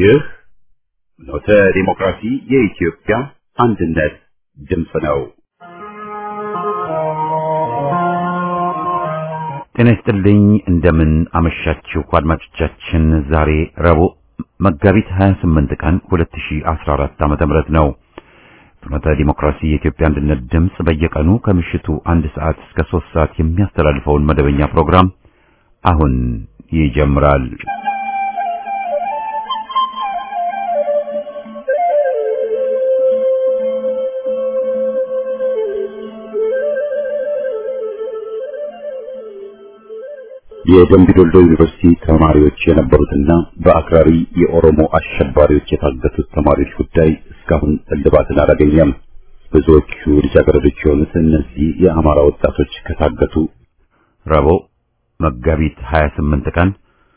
ይህ ኖተ ዲሞክራሲ የኢትዮጵያ አንድነት ድምፅ ነው። ጤና ይስጥልኝ። እንደምን አመሻችሁ አድማጮቻችን። ዛሬ ረቡዕ መጋቢት 28 ቀን 2014 ዓ.ም ነው። ፍኖተ ዲሞክራሲ የኢትዮጵያ አንድነት ድምፅ በየቀኑ ከምሽቱ አንድ ሰዓት እስከ ሶስት ሰዓት የሚያስተላልፈውን መደበኛ ፕሮግራም አሁን ይጀምራል። የደምቢ ዶልዶ ዩኒቨርሲቲ ተማሪዎች የነበሩትና በአክራሪ የኦሮሞ አሸባሪዎች የታገቱት ተማሪዎች ጉዳይ እስካሁን እልባትን አላገኘም። ብዙዎቹ ልጃገረዶች የሆኑት እነዚህ የአማራ ወጣቶች ከታገቱ ረቡዕ መጋቢት 28 ቀን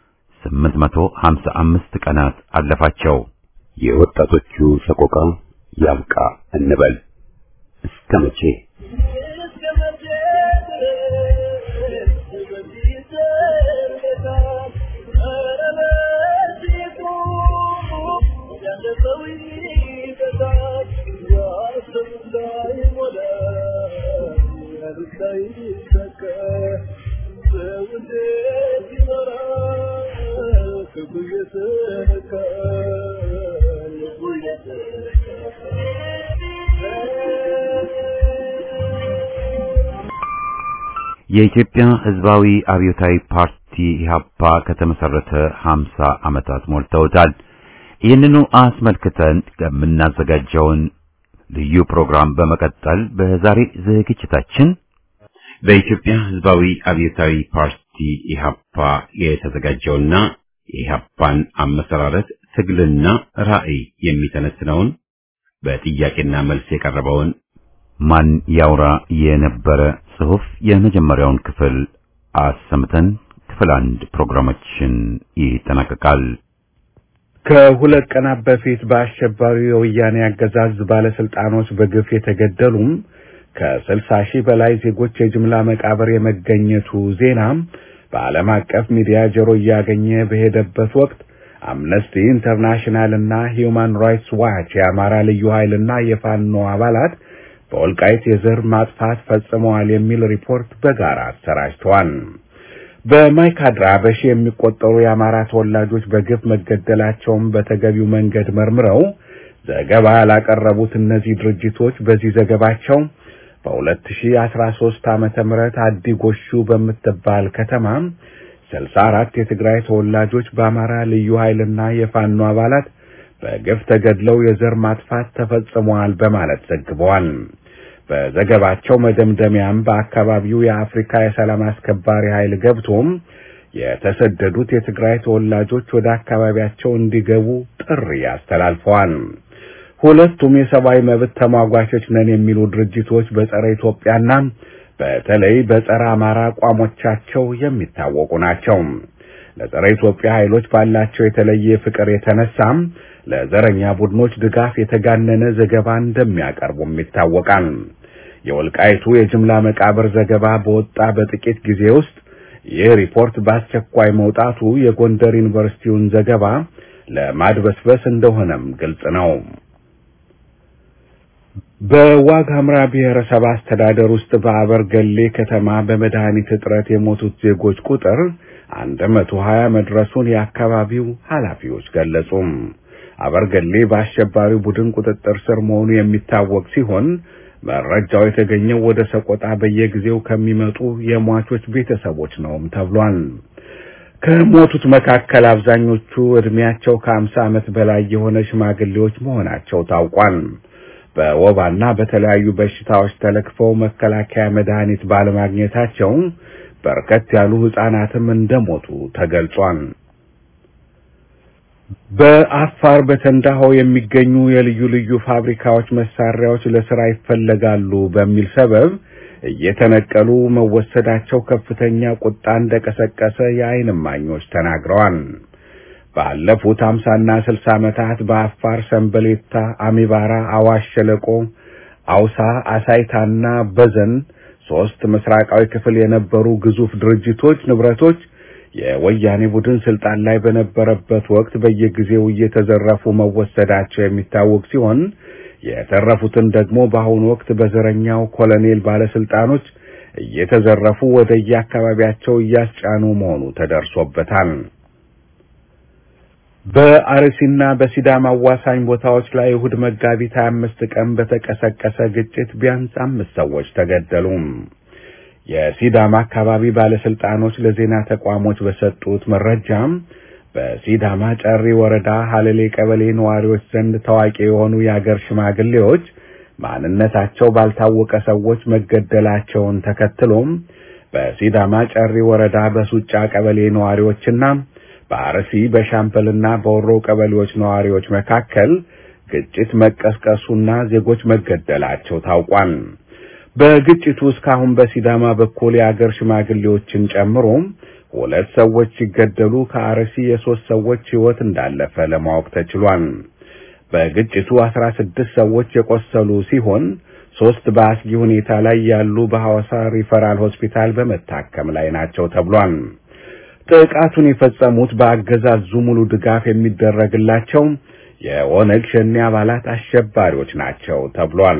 855 ቀናት አለፋቸው። የወጣቶቹ ሰቆቃ ያብቃ እንበል እስከ መቼ? የኢትዮጵያ ሕዝባዊ አብዮታዊ ፓርቲ ኢህአፓ ከተመሰረተ 50 ዓመታት ሞልተውታል። ይህንኑ አስመልክተን የምናዘጋጀውን ልዩ ፕሮግራም በመቀጠል በዛሬ ዝግጅታችን በኢትዮጵያ ሕዝባዊ አብዮታዊ ፓርቲ ኢህአፓ የተዘጋጀውና የኢህአፓን አመሰራረት ትግልና ራዕይ የሚተነትነውን በጥያቄና መልስ የቀረበውን ማን ያውራ የነበረ ጽሑፍ የመጀመሪያውን ክፍል አሰምተን ክፍል አንድ ፕሮግራማችን ይጠናቀቃል። ከሁለት ቀናት በፊት በአሸባሪው የወያኔ አገዛዝ ባለስልጣኖች በግፍ የተገደሉም ከስልሳ ሺህ በላይ ዜጎች የጅምላ መቃብር የመገኘቱ ዜና በዓለም አቀፍ ሚዲያ ጆሮ እያገኘ በሄደበት ወቅት አምነስቲ ኢንተርናሽናል እና ሂዩማን ራይትስ ዋች የአማራ ልዩ ኃይልና የፋኖ አባላት በወልቃይት የዘር ማጥፋት ፈጽመዋል የሚል ሪፖርት በጋራ አሰራጭተዋል። በማይካድራ በሺ የሚቆጠሩ የአማራ ተወላጆች በግፍ መገደላቸውን በተገቢው መንገድ መርምረው ዘገባ ያላቀረቡት እነዚህ ድርጅቶች በዚህ ዘገባቸው በ2013 ዓመተ ምህረት አዲ ጎሹ በምትባል ከተማ 64 የትግራይ ተወላጆች በአማራ ልዩ ኃይልና የፋኖ አባላት በግፍ ተገድለው የዘር ማጥፋት ተፈጽመዋል በማለት ዘግበዋል። በዘገባቸው መደምደሚያም በአካባቢው የአፍሪካ የሰላም አስከባሪ ኃይል ገብቶም የተሰደዱት የትግራይ ተወላጆች ወደ አካባቢያቸው እንዲገቡ ጥሪ አስተላልፈዋል። ሁለቱም የሰብአዊ መብት ተሟጓቾች ነን የሚሉ ድርጅቶች በጸረ ኢትዮጵያና በተለይ በጸረ አማራ አቋሞቻቸው የሚታወቁ ናቸው። ለጸረ ኢትዮጵያ ኃይሎች ባላቸው የተለየ ፍቅር የተነሳም ለዘረኛ ቡድኖች ድጋፍ የተጋነነ ዘገባ እንደሚያቀርቡም ይታወቃል። የወልቃይቱ የጅምላ መቃብር ዘገባ በወጣ በጥቂት ጊዜ ውስጥ ይህ ሪፖርት በአስቸኳይ መውጣቱ የጎንደር ዩኒቨርሲቲውን ዘገባ ለማድበስበስ እንደሆነም ግልጽ ነው። በዋግ ኽምራ ብሔረሰብ አስተዳደር ውስጥ በአበርገሌ ከተማ በመድኃኒት እጥረት የሞቱት ዜጎች ቁጥር አንድ መቶ ሀያ መድረሱን የአካባቢው ኃላፊዎች ገለጹ። አበርገሌ በአሸባሪው ቡድን ቁጥጥር ስር መሆኑ የሚታወቅ ሲሆን መረጃው የተገኘው ወደ ሰቆጣ በየጊዜው ከሚመጡ የሟቾች ቤተሰቦች ነውም ተብሏል። ከሞቱት መካከል አብዛኞቹ ዕድሜያቸው ከአምሳ ዓመት በላይ የሆነ ሽማግሌዎች መሆናቸው ታውቋል። በወባና በተለያዩ በሽታዎች ተለክፈው መከላከያ መድኃኒት ባለማግኘታቸው በርከት ያሉ ሕፃናትም እንደሞቱ ተገልጿል። በአፋር በተንዳሆ የሚገኙ የልዩ ልዩ ፋብሪካዎች መሳሪያዎች ለስራ ይፈለጋሉ በሚል ሰበብ እየተነቀሉ መወሰዳቸው ከፍተኛ ቁጣ እንደቀሰቀሰ የዓይን እማኞች ተናግረዋል። ባለፉት አምሳና ስልሳ ዓመታት በአፋር ሰንበሌታ፣ አሚባራ፣ አዋሽ ሸለቆ፣ አውሳ፣ አሳይታና በዘን ሶስት ምስራቃዊ ክፍል የነበሩ ግዙፍ ድርጅቶች ንብረቶች የወያኔ ቡድን ስልጣን ላይ በነበረበት ወቅት በየጊዜው እየተዘረፉ መወሰዳቸው የሚታወቅ ሲሆን የተረፉትን ደግሞ በአሁኑ ወቅት በዘረኛው ኮሎኔል ባለስልጣኖች እየተዘረፉ ወደ የአካባቢያቸው እያስጫኑ መሆኑ ተደርሶበታል። በአርሲና በሲዳማ አዋሳኝ ቦታዎች ላይ እሁድ መጋቢት 25 ቀን በተቀሰቀሰ ግጭት ቢያንስ አምስት ሰዎች ተገደሉ። የሲዳማ አካባቢ ባለስልጣኖች ለዜና ተቋሞች በሰጡት መረጃም በሲዳማ ጨሪ ወረዳ ሀለሌ ቀበሌ ነዋሪዎች ዘንድ ታዋቂ የሆኑ የአገር ሽማግሌዎች ማንነታቸው ባልታወቀ ሰዎች መገደላቸውን ተከትሎም በሲዳማ ጨሪ ወረዳ በሱጫ ቀበሌ ነዋሪዎችና በአርሲ በሻምበልና በወሮ ቀበሌዎች ነዋሪዎች መካከል ግጭት መቀስቀሱና ዜጎች መገደላቸው ታውቋል። በግጭቱ እስካሁን በሲዳማ በኩል የአገር ሽማግሌዎችን ጨምሮ ሁለት ሰዎች ሲገደሉ ከአርሲ የሶስት ሰዎች ሕይወት እንዳለፈ ለማወቅ ተችሏል። በግጭቱ አስራ ስድስት ሰዎች የቆሰሉ ሲሆን ሶስት በአስጊ ሁኔታ ላይ ያሉ በሐዋሳ ሪፈራል ሆስፒታል በመታከም ላይ ናቸው ተብሏል። ጥቃቱን የፈጸሙት በአገዛዙ ሙሉ ድጋፍ የሚደረግላቸው የኦነግ ሸኔ አባላት አሸባሪዎች ናቸው ተብሏል።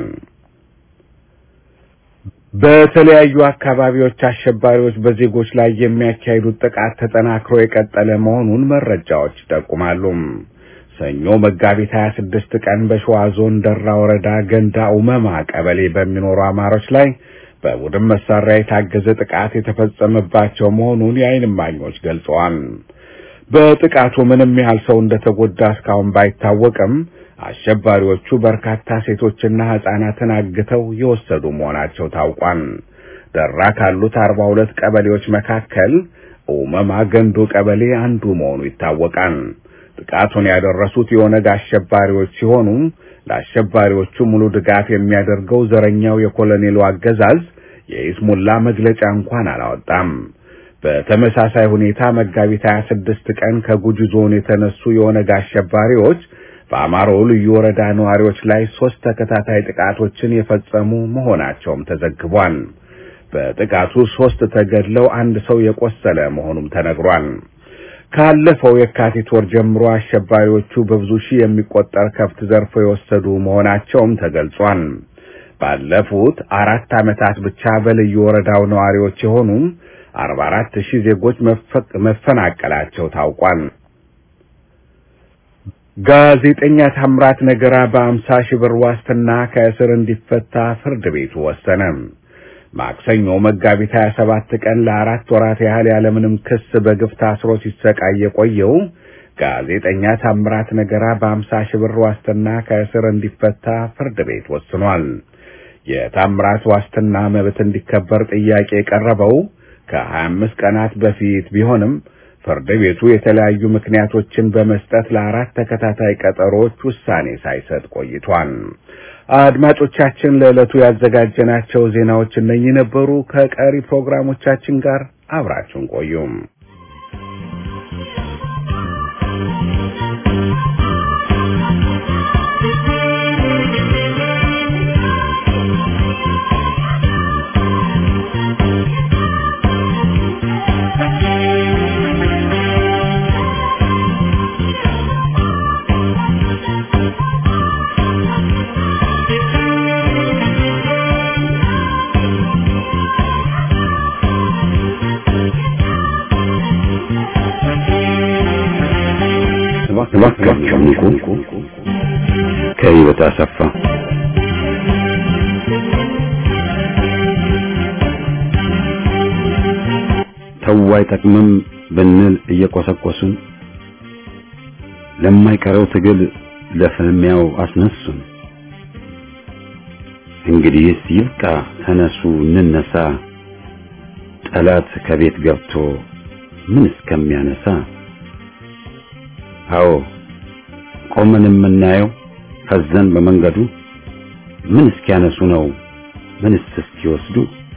በተለያዩ አካባቢዎች አሸባሪዎች በዜጎች ላይ የሚያካሂዱት ጥቃት ተጠናክሮ የቀጠለ መሆኑን መረጃዎች ይጠቁማሉ። ሰኞ መጋቢት 26 ቀን በሸዋ ዞን ደራ ወረዳ ገንዳ ኡመማ ቀበሌ በሚኖሩ አማሮች ላይ በቡድን መሳሪያ የታገዘ ጥቃት የተፈጸመባቸው መሆኑን የዓይን እማኞች ገልጸዋል። በጥቃቱ ምንም ያህል ሰው እንደተጎዳ እስካሁን ባይታወቅም አሸባሪዎቹ በርካታ ሴቶችና ሕፃናትን አግተው የወሰዱ መሆናቸው ታውቋል። ደራ ካሉት 42 ቀበሌዎች መካከል ኡመማ ገንዶ ቀበሌ አንዱ መሆኑ ይታወቃል። ጥቃቱን ያደረሱት የኦነግ አሸባሪዎች ሲሆኑ ለአሸባሪዎቹ ሙሉ ድጋፍ የሚያደርገው ዘረኛው የኮሎኔሉ አገዛዝ የኢስሙላ መግለጫ እንኳን አላወጣም። በተመሳሳይ ሁኔታ መጋቢት 26 ቀን ከጉጂ ዞን የተነሱ የኦነግ አሸባሪዎች በአማሮ ልዩ ወረዳ ነዋሪዎች ላይ ሶስት ተከታታይ ጥቃቶችን የፈጸሙ መሆናቸውም ተዘግቧል። በጥቃቱ ሶስት ተገድለው አንድ ሰው የቆሰለ መሆኑም ተነግሯል። ካለፈው የካቲት ወር ጀምሮ አሸባሪዎቹ በብዙ ሺህ የሚቆጠር ከብት ዘርፈው የወሰዱ መሆናቸውም ተገልጿል። ባለፉት አራት ዓመታት ብቻ በልዩ ወረዳው ነዋሪዎች የሆኑ 44 ሺህ ዜጎች መፈናቀላቸው ታውቋል። ጋዜጠኛ ታምራት ነገራ በአምሳ ሺህ ብር ዋስትና ከእስር እንዲፈታ ፍርድ ቤቱ ወሰነ። ማክሰኞ መጋቢት 27 ቀን ለአራት ወራት ያህል ያለምንም ክስ በግፍ ታስሮ ሲሰቃይ የቆየው ጋዜጠኛ ታምራት ነገራ በአምሳ ሺህ ብር ዋስትና ከእስር እንዲፈታ ፍርድ ቤት ወስኗል። የታምራት ዋስትና መብት እንዲከበር ጥያቄ የቀረበው ከ25 ቀናት በፊት ቢሆንም ፍርድ ቤቱ የተለያዩ ምክንያቶችን በመስጠት ለአራት ተከታታይ ቀጠሮዎች ውሳኔ ሳይሰጥ ቆይቷል። አድማጮቻችን ለዕለቱ ያዘጋጀናቸው ዜናዎች እነኚህ ነበሩ። ከቀሪ ፕሮግራሞቻችን ጋር አብራችሁን ቆዩም። እባካችሁ ንቁ። ከህይወት አሰፋ ተው አይጠቅምም ብንል እየቆሰቆሱን ለማይቀረው ትግል ለፍልሚያው አስነሱን። እንግዲህስ ይብቃ፣ ተነሱ እንነሳ፣ ጠላት ከቤት ገብቶ ምን እስከሚያነሳ አዎ ቆመን የምናየው ፈዘን በመንገዱ ምን እስኪያነሱ ነው ምንስ እስኪወስዱ?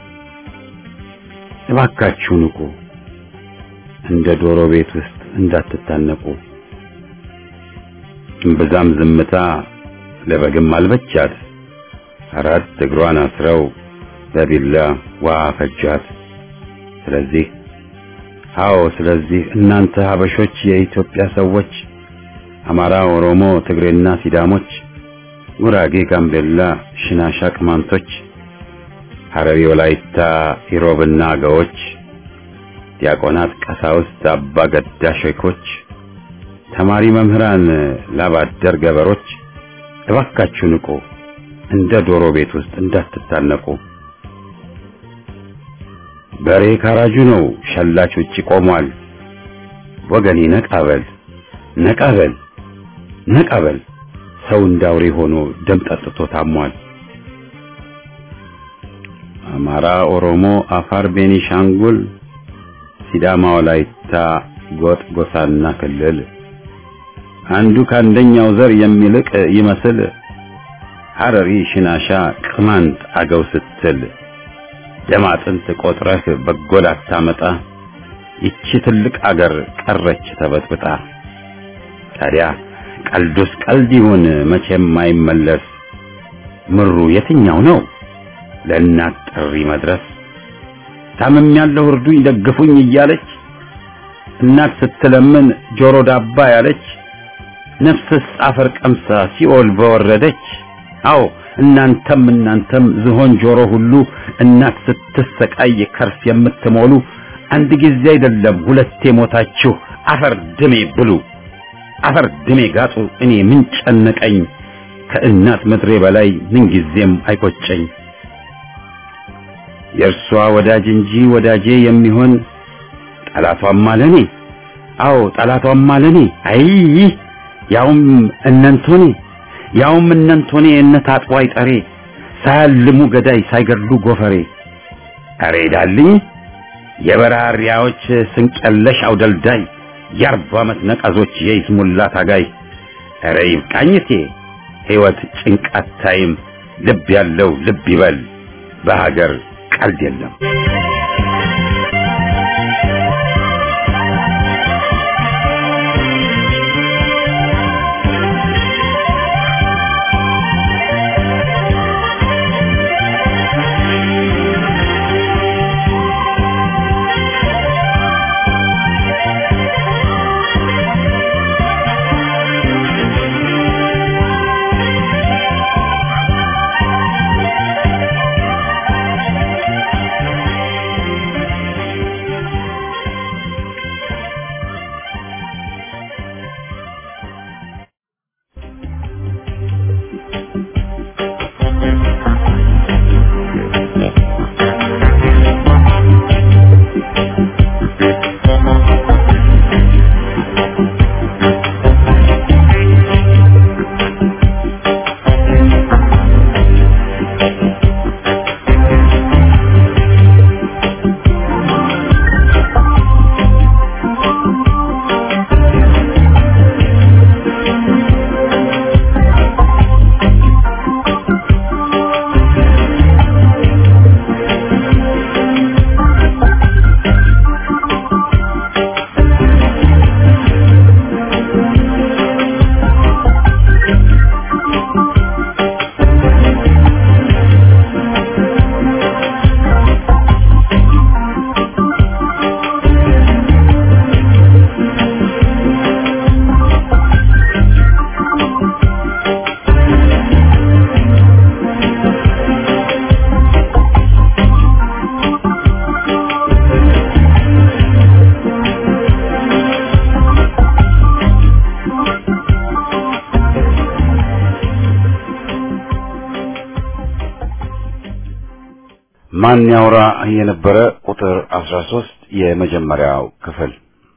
እባካችሁ ንቁ፣ እንደ ዶሮ ቤት ውስጥ እንዳትታነቁ። እምብዛም ዝምታ ለበግም አልበቻት፣ አራት እግሯን አስረው በቢላ ዋ ፈጃት። ስለዚህ አዎ ስለዚህ እናንተ ሀበሾች የኢትዮጵያ ሰዎች አማራ፣ ኦሮሞ፣ ትግሬና ሲዳሞች፣ ጉራጌ፣ ጋምቤላ፣ ሽናሻ፣ ቅማንቶች፣ ሐረሪ፣ ወላይታ፣ ኢሮብና አገዎች፣ ዲያቆናት፣ ቀሳውስት፣ አባ ገዳ ሼኮች፣ ተማሪ መምህራን፣ ላባደር ገበሮች እባካችሁ ንቁ፣ እንደ ዶሮ ቤት ውስጥ እንዳትታነቁ። በሬ ካራጁ ነው፣ ሸላች ውጪ ቆሟል። ወገኔ ነቃበል ነቃበል ነቃበል፣ ሰው እንዳውሬ ሆኖ ደም ጠጥቶ ታሟል። አማራ፣ ኦሮሞ፣ አፋር፣ ቤኒሻንጉል፣ ሲዳማ፣ ወላይታ፣ ጎጥ፣ ጎሳና ክልል አንዱ ከአንደኛው ዘር የሚልቅ ይመስል ሐረሪ፣ ሽናሻ፣ ቅማንት፣ አገው ስትል ደም አጥንት ቆጥረህ በጎ ላታመጣ ይቺ ትልቅ አገር ቀረች ተበጥብጣ። ታዲያ ቀልዱስ ቀልድ ይሁን መቼም አይመለስ። ምሩ የትኛው ነው ለእናት ጥሪ መድረስ? ታምም ያለው እርዱኝ ደግፉኝ እያለች እናት ስትለምን ጆሮ ዳባ ያለች ነፍስስ አፈር ቀምሳ ሲኦል በወረደች። አዎ እናንተም እናንተም ዝሆን ጆሮ ሁሉ እናት ስትሰቃይ ከርስ የምትሞሉ አንድ ጊዜ አይደለም ሁለቴ ሞታችሁ አፈር ድሜ ብሉ፣ አፈር ድሜ ጋጡ። እኔ ምን ጨነቀኝ ከእናት ምድሬ በላይ ምን ጊዜም አይቆጨኝ። የእርሷ ወዳጅ እንጂ ወዳጄ የሚሆን ጠላቷም አለኔ። አዎ ጠላቷም አለኔ። አይ ያውም እነንቶኔ ያውም እነንቶኔ እነት አጥዋይ ጠሬ ሳያልሙ ገዳይ ሳይገድሉ ጎፈሬ አሬ ዳልኝ የበራሪያዎች ስንቀለሽ አውደልዳይ የአርባ ዓመት ነቀዞች የይስሙላ ታጋይ አረ ይብቃኝቴ ሕይወት ጭንቃት ታይም ልብ ያለው ልብ ይበል በሀገር ቀልድ የለም። ማን ያውራ የነበረ ቁጥር 13 የመጀመሪያው ክፍል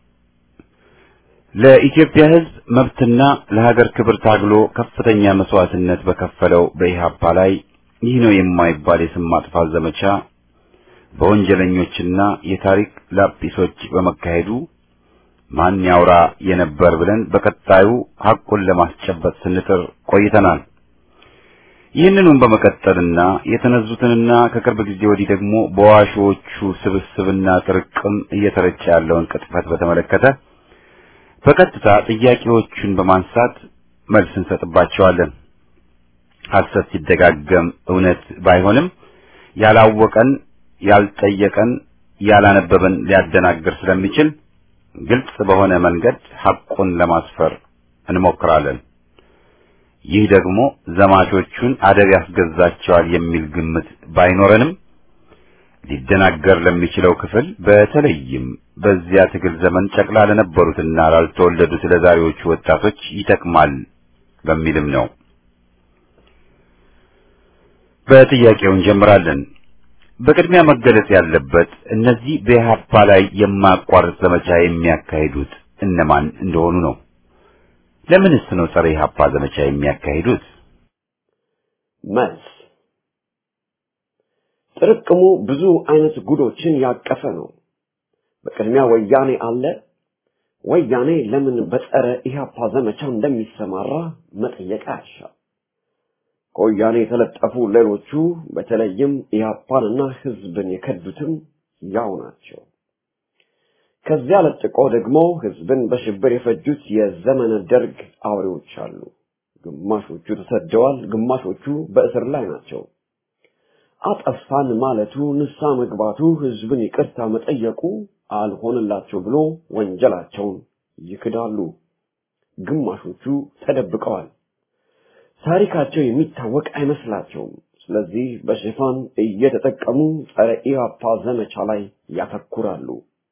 ለኢትዮጵያ ሕዝብ መብትና ለሀገር ክብር ታግሎ ከፍተኛ መስዋዕትነት በከፈለው በኢህአፓ ላይ ይህ ነው የማይባል የስም ማጥፋት ዘመቻ በወንጀለኞችና የታሪክ ላጲሶች በመካሄዱ ማን ያውራ የነበር ብለን በቀጣዩ ሐቁን ለማስጨበጥ ስንጥር ቆይተናል። ይህንኑም በመቀጠልና የተነዙትንና ከቅርብ ጊዜ ወዲህ ደግሞ በዋሾቹ ስብስብና ጥርቅም እየተረጨ ያለውን ቅጥፈት በተመለከተ በቀጥታ ጥያቄዎቹን በማንሳት መልስ እንሰጥባቸዋለን። ሐሰት ሲደጋገም እውነት ባይሆንም ያላወቀን፣ ያልጠየቀን፣ ያላነበበን ሊያደናግር ስለሚችል ግልጽ በሆነ መንገድ ሐቁን ለማስፈር እንሞክራለን። ይህ ደግሞ ዘማቾቹን አደብ ያስገዛቸዋል የሚል ግምት ባይኖረንም ሊደናገር ለሚችለው ክፍል በተለይም በዚያ ትግል ዘመን ጨቅላ ለነበሩትና ላልተወለዱት ለዛሬዎቹ ወጣቶች ይጠቅማል በሚልም ነው። በጥያቄው እንጀምራለን። በቅድሚያ መገለጽ ያለበት እነዚህ በኢህአፓ ላይ የማያቋርጥ ዘመቻ የሚያካሂዱት እነማን እንደሆኑ ነው። ለምንስ ነው ጸረ ኢህአፓ ዘመቻ የሚያካሂዱት? መልስ ጥርቅሙ ብዙ አይነት ጉዶችን ያቀፈ ነው። በቅድሚያ ወያኔ አለ። ወያኔ ለምን በጸረ ኢህአፓ ዘመቻ እንደሚሰማራ መጠየቅ አያሻም። ከወያኔ የተለጠፉ ሌሎቹ በተለይም ኢህአፓንና ህዝብን የከዱትም ያው ናቸው። ከዚያ ለጥቆ ደግሞ ህዝብን በሽብር የፈጁት የዘመነ ደርግ አውሬዎች አሉ። ግማሾቹ ተሰደዋል፣ ግማሾቹ በእስር ላይ ናቸው። አጠፋን ማለቱ፣ ንሳ መግባቱ፣ ህዝብን ይቅርታ መጠየቁ አልሆንላቸው ብሎ ወንጀላቸውን ይክዳሉ። ግማሾቹ ተደብቀዋል። ታሪካቸው የሚታወቅ አይመስላቸውም። ስለዚህ በሽፋን እየተጠቀሙ ጸረ ኢህአፓ ዘመቻ ላይ ያተኩራሉ።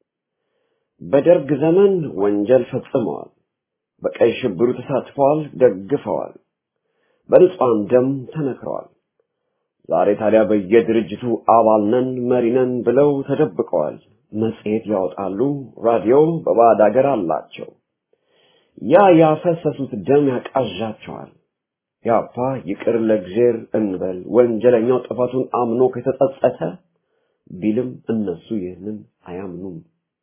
በደርግ ዘመን ወንጀል ፈጽመዋል። በቀይ ሽብሩ ተሳትፈዋል፣ ደግፈዋል። በንጹሐን ደም ተነክረዋል። ዛሬ ታዲያ በየድርጅቱ አባል ነን መሪ ነን ብለው ተደብቀዋል። መጽሔት ያወጣሉ፣ ራዲዮ በባዕድ አገር አላቸው። ያ ያፈሰሱት ደም ያቃዣቸዋል። ያፓ ይቅር ለእግዜር እንበል ወንጀለኛው ጥፋቱን አምኖ ከተጸጸተ ቢልም እነሱ ይህንን አያምኑም።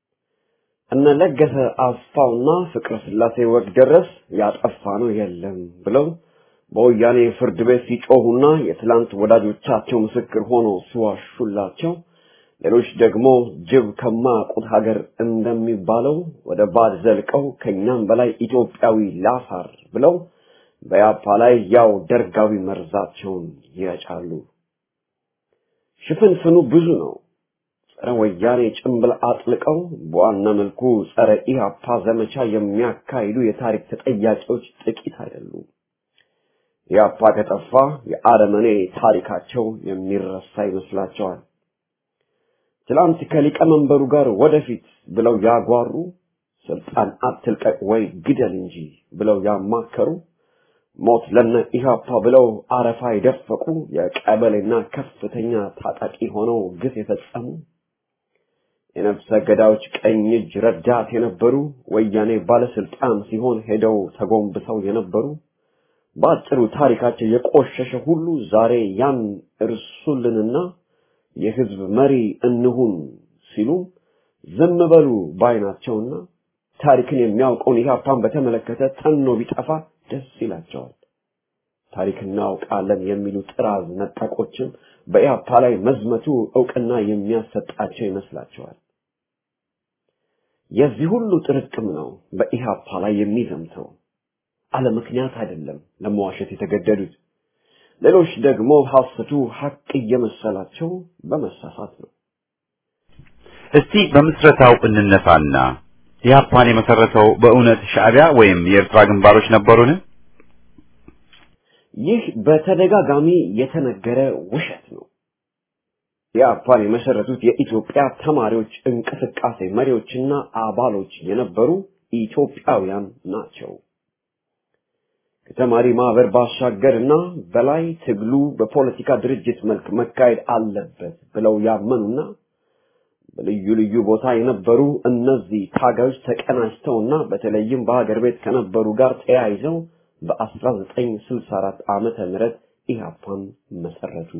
እነ ለገሰ አስፋውና ፍቅረ ስላሴ ወግ ደረስ ያጠፋ ነው የለም ብለው በወያኔ ፍርድ ቤት ሲጮሁና የትላንት ወዳጆቻቸው ምስክር ሆኖ ሲዋሹላቸው፣ ሌሎች ደግሞ ጅብ ከማያውቁት ሀገር እንደሚባለው ወደ ባድ ዘልቀው ከኛም በላይ ኢትዮጵያዊ ላፋር ብለው በያፓ ላይ ያው ደርጋዊ መርዛቸውን ይረጫሉ። ሽፍንፍኑ ብዙ ነው። ጸረ ወያኔ ጭንብል አጥልቀው በዋና መልኩ ጸረ ኢህአፓ ዘመቻ የሚያካሂዱ የታሪክ ተጠያቂዎች ጥቂት አይደሉም። ኢህአፓ ከጠፋ የአረመኔ ታሪካቸው የሚረሳ ይመስላቸዋል። ትላንት ከሊቀመንበሩ ጋር ወደፊት ብለው ያጓሩ፣ ስልጣን አትልቀቅ ወይ ግደል እንጂ ብለው ያማከሩ ሞት ለነ ኢህአፓ ብለው አረፋ የደፈቁ የቀበሌና ከፍተኛ ታጣቂ ሆነው ግፍ የፈጸሙ የነፍሰ ገዳዮች ቀኝ እጅ ረዳት የነበሩ ወያኔ ባለስልጣን ሲሆን ሄደው ተጎንብሰው የነበሩ በአጭሩ ታሪካቸው የቆሸሸ ሁሉ ዛሬ ያን እርሱልንና የህዝብ መሪ እንሁን ሲሉ ዝም በሉ ባይናቸውና ታሪክን የሚያውቀውን ኢህአፓን በተመለከተ ተኖ ቢጠፋ ደስ ይላቸዋል። ታሪክ እናውቃለን የሚሉ ጥራዝ ነጠቆችም በኢህአፓ ላይ መዝመቱ እውቅና የሚያሰጣቸው ይመስላቸዋል። የዚህ ሁሉ ጥርቅም ነው በኢህአፓ ላይ የሚዘምተው። አለ ምክንያት አይደለም ለመዋሸት የተገደዱት። ሌሎች ደግሞ ሐሰቱ ሐቅ እየመሰላቸው በመሳሳት ነው። እስቲ በምስረታው እንነሳና ኢህአፓን የመሰረተው በእውነት ሻዕቢያ ወይም የኤርትራ ግንባሮች ነበሩን? ይህ በተደጋጋሚ የተነገረ ውሸት ነው። ኢህአፓን የመሰረቱት የኢትዮጵያ ተማሪዎች እንቅስቃሴ መሪዎችና አባሎች የነበሩ ኢትዮጵያውያን ናቸው። ከተማሪ ማህበር ባሻገርና በላይ ትግሉ በፖለቲካ ድርጅት መልክ መካሄድ አለበት ብለው ያመኑና በልዩ ልዩ ቦታ የነበሩ እነዚህ ታጋዮች ተቀናጅተውና በተለይም በሀገር ቤት ከነበሩ ጋር ተያይዘው በ1964 ዓመተ ምህረት ኢህአፓን መሰረቱ።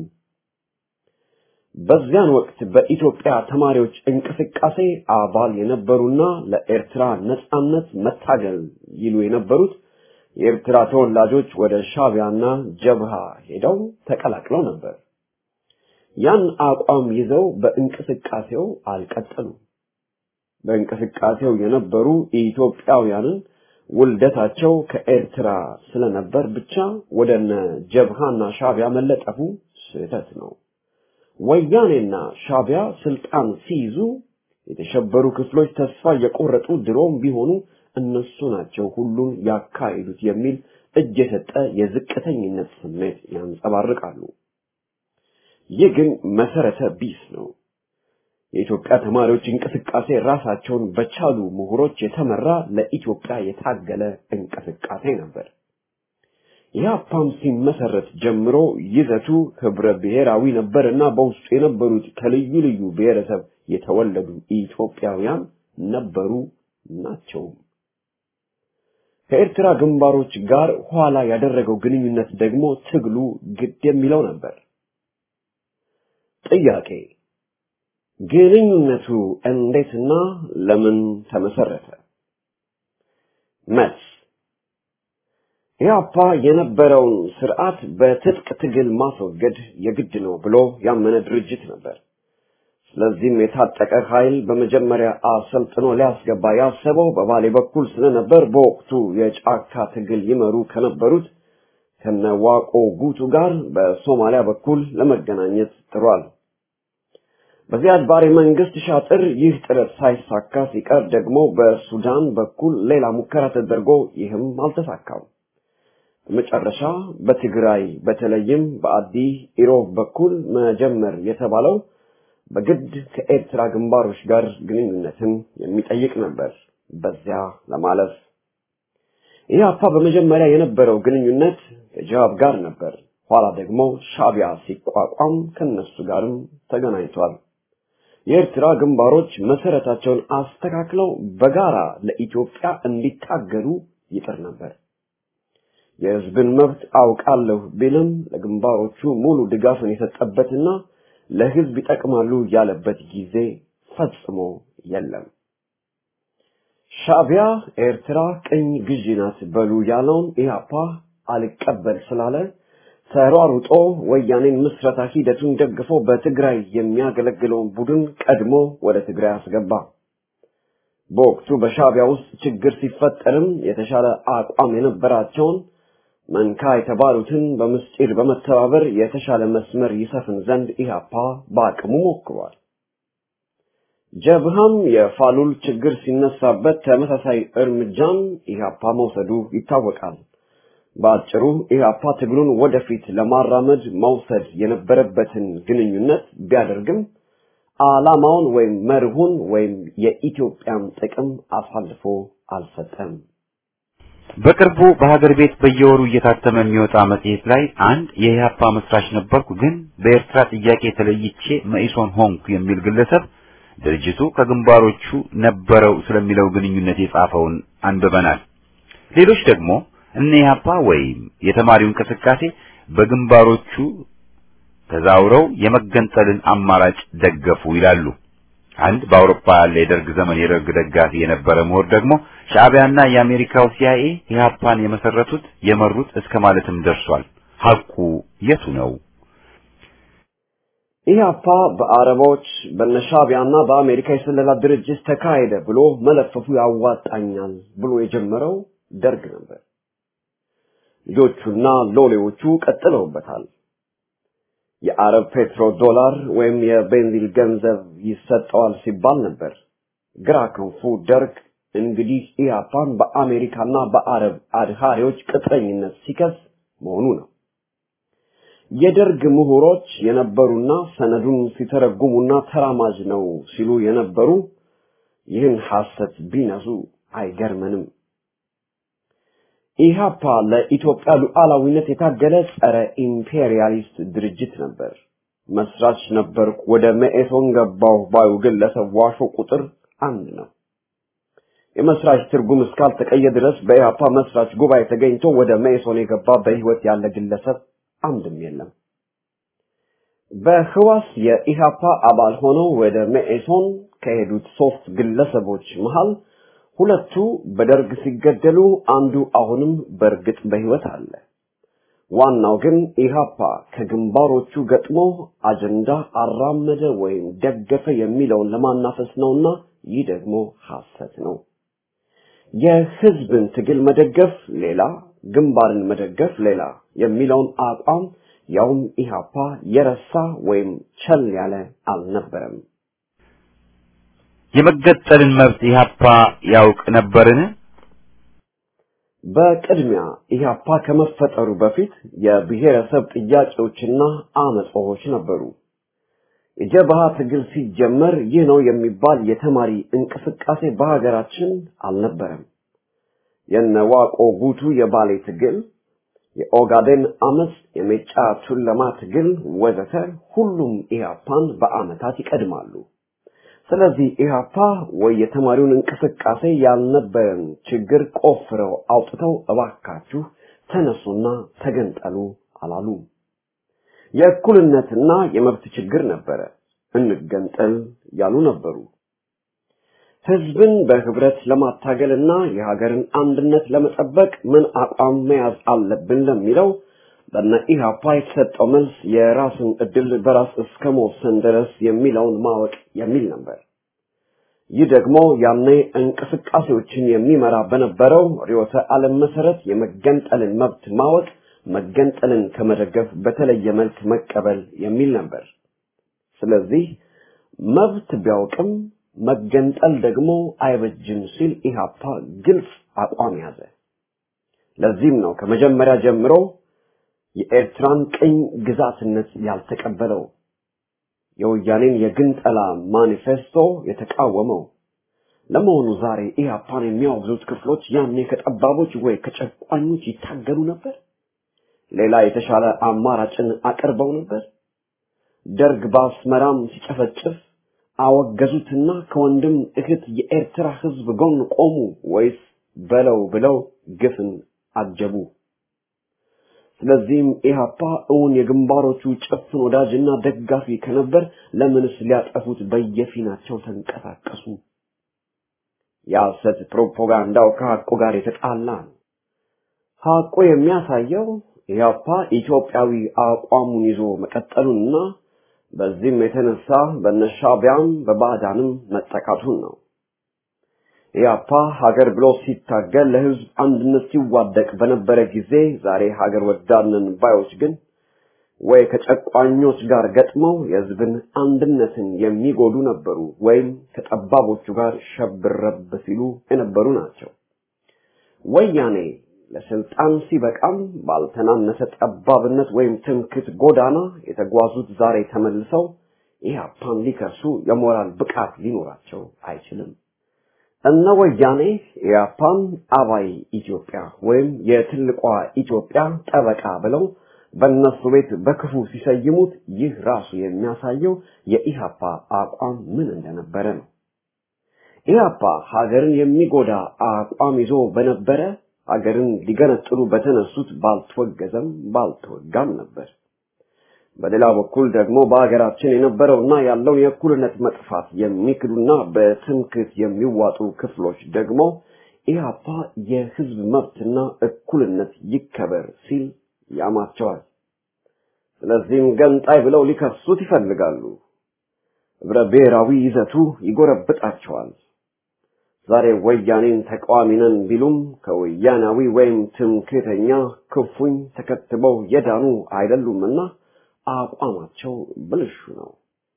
በዚያን ወቅት በኢትዮጵያ ተማሪዎች እንቅስቃሴ አባል የነበሩና ለኤርትራ ነጻነት መታገል ይሉ የነበሩት የኤርትራ ተወላጆች ወደ ሻቢያና ጀብሃ ሄደው ተቀላቅለው ነበር። ያን አቋም ይዘው በእንቅስቃሴው አልቀጠሉም። በእንቅስቃሴው የነበሩ ኢትዮጵያውያንን ውልደታቸው ከኤርትራ ስለነበር ብቻ ወደነ ጀብሃና ሻቢያ መለጠፉ ስህተት ነው። ወያኔና ሻቢያ ስልጣን ሲይዙ የተሸበሩ ክፍሎች ተስፋ የቆረጡ ድሮም ቢሆኑ እነሱ ናቸው ሁሉን ያካሂዱት የሚል እጅ የሰጠ የዝቅተኝነት ስሜት ያንጸባርቃሉ። ይህ ግን መሰረተ ቢስ ነው። የኢትዮጵያ ተማሪዎች እንቅስቃሴ ራሳቸውን በቻሉ ምሁሮች የተመራ ለኢትዮጵያ የታገለ እንቅስቃሴ ነበር። ኢህአፓም ሲመሰረት ጀምሮ ይዘቱ ህብረ ብሔራዊ ነበርና በውስጡ የነበሩት ከልዩ ልዩ ብሔረሰብ የተወለዱ ኢትዮጵያውያን ነበሩ ናቸውም። ከኤርትራ ግንባሮች ጋር ኋላ ያደረገው ግንኙነት ደግሞ ትግሉ ግድ የሚለው ነበር። ጥያቄ ግንኙነቱ እንዴትና ለምን ተመሰረተ? መልስ ኢህአፓ የነበረውን ስርዓት በትጥቅ ትግል ማስወገድ የግድ ነው ብሎ ያመነ ድርጅት ነበር። ስለዚህም የታጠቀ ኃይል በመጀመሪያ አሰልጥኖ ሊያስገባ ያሰበው በባሌ በኩል ስለነበር በወቅቱ የጫካ ትግል ይመሩ ከነበሩት ከነዋቆ ጉቱ ጋር በሶማሊያ በኩል ለመገናኘት ጥሯል። በዚያድ ባሬ መንግስት ሻጥር ይህ ጥረት ሳይሳካ ሲቀር ደግሞ በሱዳን በኩል ሌላ ሙከራ ተደርጎ ይህም አልተሳካም። በመጨረሻ በትግራይ በተለይም በአዲ ኢሮብ በኩል መጀመር የተባለው በግድ ከኤርትራ ግንባሮች ጋር ግንኙነትን የሚጠይቅ ነበር። በዚያ ለማለፍ ኢህአፓ በመጀመሪያ የነበረው ግንኙነት ከጃብ ጋር ነበር። ኋላ ደግሞ ሻቢያ ሲቋቋም ከነሱ ጋርም ተገናኝቷል። የኤርትራ ግንባሮች መሰረታቸውን አስተካክለው በጋራ ለኢትዮጵያ እንዲታገሉ ይጥር ነበር። የህዝብን መብት አውቃለሁ ቢልም ለግንባሮቹ ሙሉ ድጋፍን የሰጠበትና ለህዝብ ይጠቅማሉ ያለበት ጊዜ ፈጽሞ የለም። ሻቢያ ኤርትራ ቅኝ ግዢ ናት በሉ ያለውን ኢህአፓ አልቀበል ስላለ ተሯሩጦ ወያኔን ምስረታ ሂደቱን ደግፎ በትግራይ የሚያገለግለውን ቡድን ቀድሞ ወደ ትግራይ አስገባ። በወቅቱ በሻቢያ ውስጥ ችግር ሲፈጠርም የተሻለ አቋም የነበራቸውን መንካ የተባሉትን በምስጢር በመተባበር የተሻለ መስመር ይሰፍን ዘንድ ኢህአፓ በአቅሙ ሞክሯል። ጀብሃም የፋሉል ችግር ሲነሳበት ተመሳሳይ እርምጃም ኢህአፓ መውሰዱ ይታወቃል። በአጭሩ ኢህአፓ ትግሉን ወደፊት ለማራመድ መውሰድ የነበረበትን ግንኙነት ቢያደርግም ዓላማውን ወይም መርሁን ወይም የኢትዮጵያን ጥቅም አሳልፎ አልሰጠም። በቅርቡ በሀገር ቤት በየወሩ እየታተመ የሚወጣ መጽሔት ላይ አንድ የኢህአፓ መስራች ነበርኩ፣ ግን በኤርትራ ጥያቄ ተለይቼ መኢሶን ሆንኩ የሚል ግለሰብ ድርጅቱ ከግንባሮቹ ነበረው ስለሚለው ግንኙነት የጻፈውን አንብበናል። ሌሎች ደግሞ እነ ኢህአፓ ወይም የተማሪው እንቅስቃሴ በግንባሮቹ ተዛውረው የመገንጠልን አማራጭ ደገፉ ይላሉ። አንድ በአውሮፓ ያለ የደርግ ዘመን የደርግ ደጋፊ የነበረ ምሁር ደግሞ ሻዕቢያና የአሜሪካው ሲአይኤ ኢህአፓን የመሰረቱት የመሩት እስከ ማለትም ደርሷል። ሐቁ የቱ ነው? ኢህአፓ በአረቦች በነሻቢያና በአሜሪካ የስለላ ድርጅት ተካሄደ ብሎ መለፈፉ ያዋጣኛል ብሎ የጀመረው ደርግ ነበር። ልጆቹና ሎሌዎቹ ቀጥለውበታል። የአረብ ፔትሮ ዶላር ወይም የቤንዚል ገንዘብ ይሰጠዋል ሲባል ነበር። ግራ ክንፉ ደርግ እንግዲህ ኢህአፓን በአሜሪካና በአረብ አድሃሪዎች ቅጥረኝነት ሲከስ መሆኑ ነው። የደርግ ምሁሮች የነበሩና ሰነዱን ሲተረጉሙና ተራማጅ ነው ሲሉ የነበሩ ይህን ሐሰት ቢነሱ አይገርመንም። ኢህአፓ ለኢትዮጵያ ሉዓላዊነት የታገለ ጸረ ኢምፔሪያሊስት ድርጅት ነበር። መስራች ነበርኩ፣ ወደ መኢሶን ገባሁ ባዩ ግለሰብ ዋሾ ቁጥር አንድ ነው። የመስራች ትርጉም እስካልተቀየ ድረስ በኢህአፓ መስራች ጉባኤ ተገኝቶ ወደ መኢሶን የገባ በህይወት ያለ ግለሰብ አንድም የለም። በህዋስ የኢህአፓ አባል ሆነው ወደ መኢሶን ከሄዱት ሶስት ግለሰቦች መሃል ሁለቱ በደርግ ሲገደሉ አንዱ አሁንም በእርግጥ በህይወት አለ። ዋናው ግን ኢህአፓ ከግንባሮቹ ገጥሞ አጀንዳ አራመደ ወይም ደገፈ የሚለውን ለማናፈስ ነውና ይህ ደግሞ ሐሰት ነው። የህዝብን ትግል መደገፍ ሌላ፣ ግንባርን መደገፍ ሌላ የሚለውን አቋም ያውም ኢህአፓ የረሳ ወይም ቸል ያለ አልነበረም። የመገጠልን መብት ኢህአፓ ያውቅ ነበርን? በቅድሚያ ኢህአፓ ከመፈጠሩ በፊት የብሔረሰብ ጥያቄዎችና አመጾች ነበሩ። የጀብሃ ትግል ሲጀመር ይህ ነው የሚባል የተማሪ እንቅስቃሴ በሀገራችን አልነበረም። የነዋቆ ጉቱ የባሌ ትግል፣ የኦጋዴን አመፅ፣ የሜጫ ቱለማ ትግል ወዘተ ሁሉም ኢህአፓን በአመታት ይቀድማሉ። ስለዚህ ኢህአፓ ወይ የተማሪውን እንቅስቃሴ ያልነበረን ችግር ቆፍረው አውጥተው እባካችሁ ተነሱና ተገንጠሉ አላሉ። የእኩልነትና የመብት ችግር ነበረ። እንገንጠል ያሉ ነበሩ። ህዝብን በህብረት ለማታገልና የሀገርን አንድነት ለመጠበቅ ምን አቋም መያዝ አለብን ለሚለው በነ ኢህአፓ የተሰጠው መልስ የራስን እድል በራስ እስከ መወሰን ድረስ የሚለውን ማወቅ የሚል ነበር። ይህ ደግሞ ያኔ እንቅስቃሴዎችን የሚመራ በነበረው ርዕዮተ ዓለም መሰረት የመገንጠልን መብት ማወቅ መገንጠልን ከመደገፍ በተለየ መልክ መቀበል የሚል ነበር። ስለዚህ መብት ቢያውቅም መገንጠል ደግሞ አይበጅም ሲል ኢህአፓ ግልጽ አቋም ያዘ። ለዚህም ነው ከመጀመሪያ ጀምሮ የኤርትራን ቅኝ ግዛትነት ያልተቀበለው፣ የወያኔን የግንጠላ ማኒፌስቶ የተቃወመው። ለመሆኑ ዛሬ ኢህአፓን የሚያወግዙት ክፍሎች ያኔ ከጠባቦች ወይ ከጨቋኞች ይታገሉ ነበር? ሌላ የተሻለ አማራጭን አቅርበው ነበር? ደርግ በአስመራም ሲጨፈጭፍ አወገዙትና ከወንድም እህት የኤርትራ ህዝብ ጎን ቆሙ ወይስ በለው ብለው ግፍን አጀቡ? ስለዚህም ኢህአፓ እውን የግንባሮቹ ጭፍን ወዳጅና ደጋፊ ከነበር ለምንስ ሊያጠፉት በየፊናቸው ተንቀሳቀሱ? የሐሰት ፕሮፓጋንዳው ከሐቁ ጋር የተጣላ ነው። ሐቁ የሚያሳየው ኢህአፓ ኢትዮጵያዊ አቋሙን ይዞ መቀጠሉንና በዚህም የተነሳ በነሻቢያም በባዕዳንም መጠቃቱን ነው። ኢህአፓ ሀገር ብሎ ሲታገል ለህዝብ አንድነት ሲዋደቅ በነበረ ጊዜ ዛሬ ሀገር ወዳድነን ባዮች ግን ወይ ከጨቋኞች ጋር ገጥመው የህዝብን አንድነትን የሚጎዱ ነበሩ፣ ወይም ከጠባቦቹ ጋር ሸብረብ ሲሉ የነበሩ ናቸው። ወያኔ ለስልጣን ሲበቃም ባልተናነሰ ጠባብነት ወይም ትምክት ጎዳና የተጓዙት ዛሬ ተመልሰው ኢህአፓን ሊከሱ የሞራል ብቃት ሊኖራቸው አይችልም። እነ ወያኔ ኢህአፓን አባይ ኢትዮጵያ ወይም የትልቋ ኢትዮጵያ ጠበቃ ብለው በእነሱ ቤት በክፉ ሲሰይሙት ይህ ራሱ የሚያሳየው የኢህአፓ አቋም ምን እንደነበረ ነው። ኢህአፓ ሀገርን የሚጎዳ አቋም ይዞ በነበረ ሀገርን ሊገነጥሉ በተነሱት ባልተወገዘም ባልተወጋም ነበር። በሌላ በኩል ደግሞ በሀገራችን የነበረውና ያለውን የእኩልነት መጥፋት የሚክዱና በትምክት የሚዋጡ ክፍሎች ደግሞ ኢህአፓ የህዝብ መብትና እኩልነት ይከበር ሲል ያማቸዋል። ስለዚህም ገንጣይ ብለው ሊከሱት ይፈልጋሉ። ህብረ ብሔራዊ ይዘቱ ይጎረብጣቸዋል። ዛሬ ወያኔን ተቃዋሚ ነን ቢሉም ከወያናዊ ወይም ትምክህተኛ ክፉኝ ተከትበው የዳኑ አይደሉምና አቋማቸው ብልሹ ነው።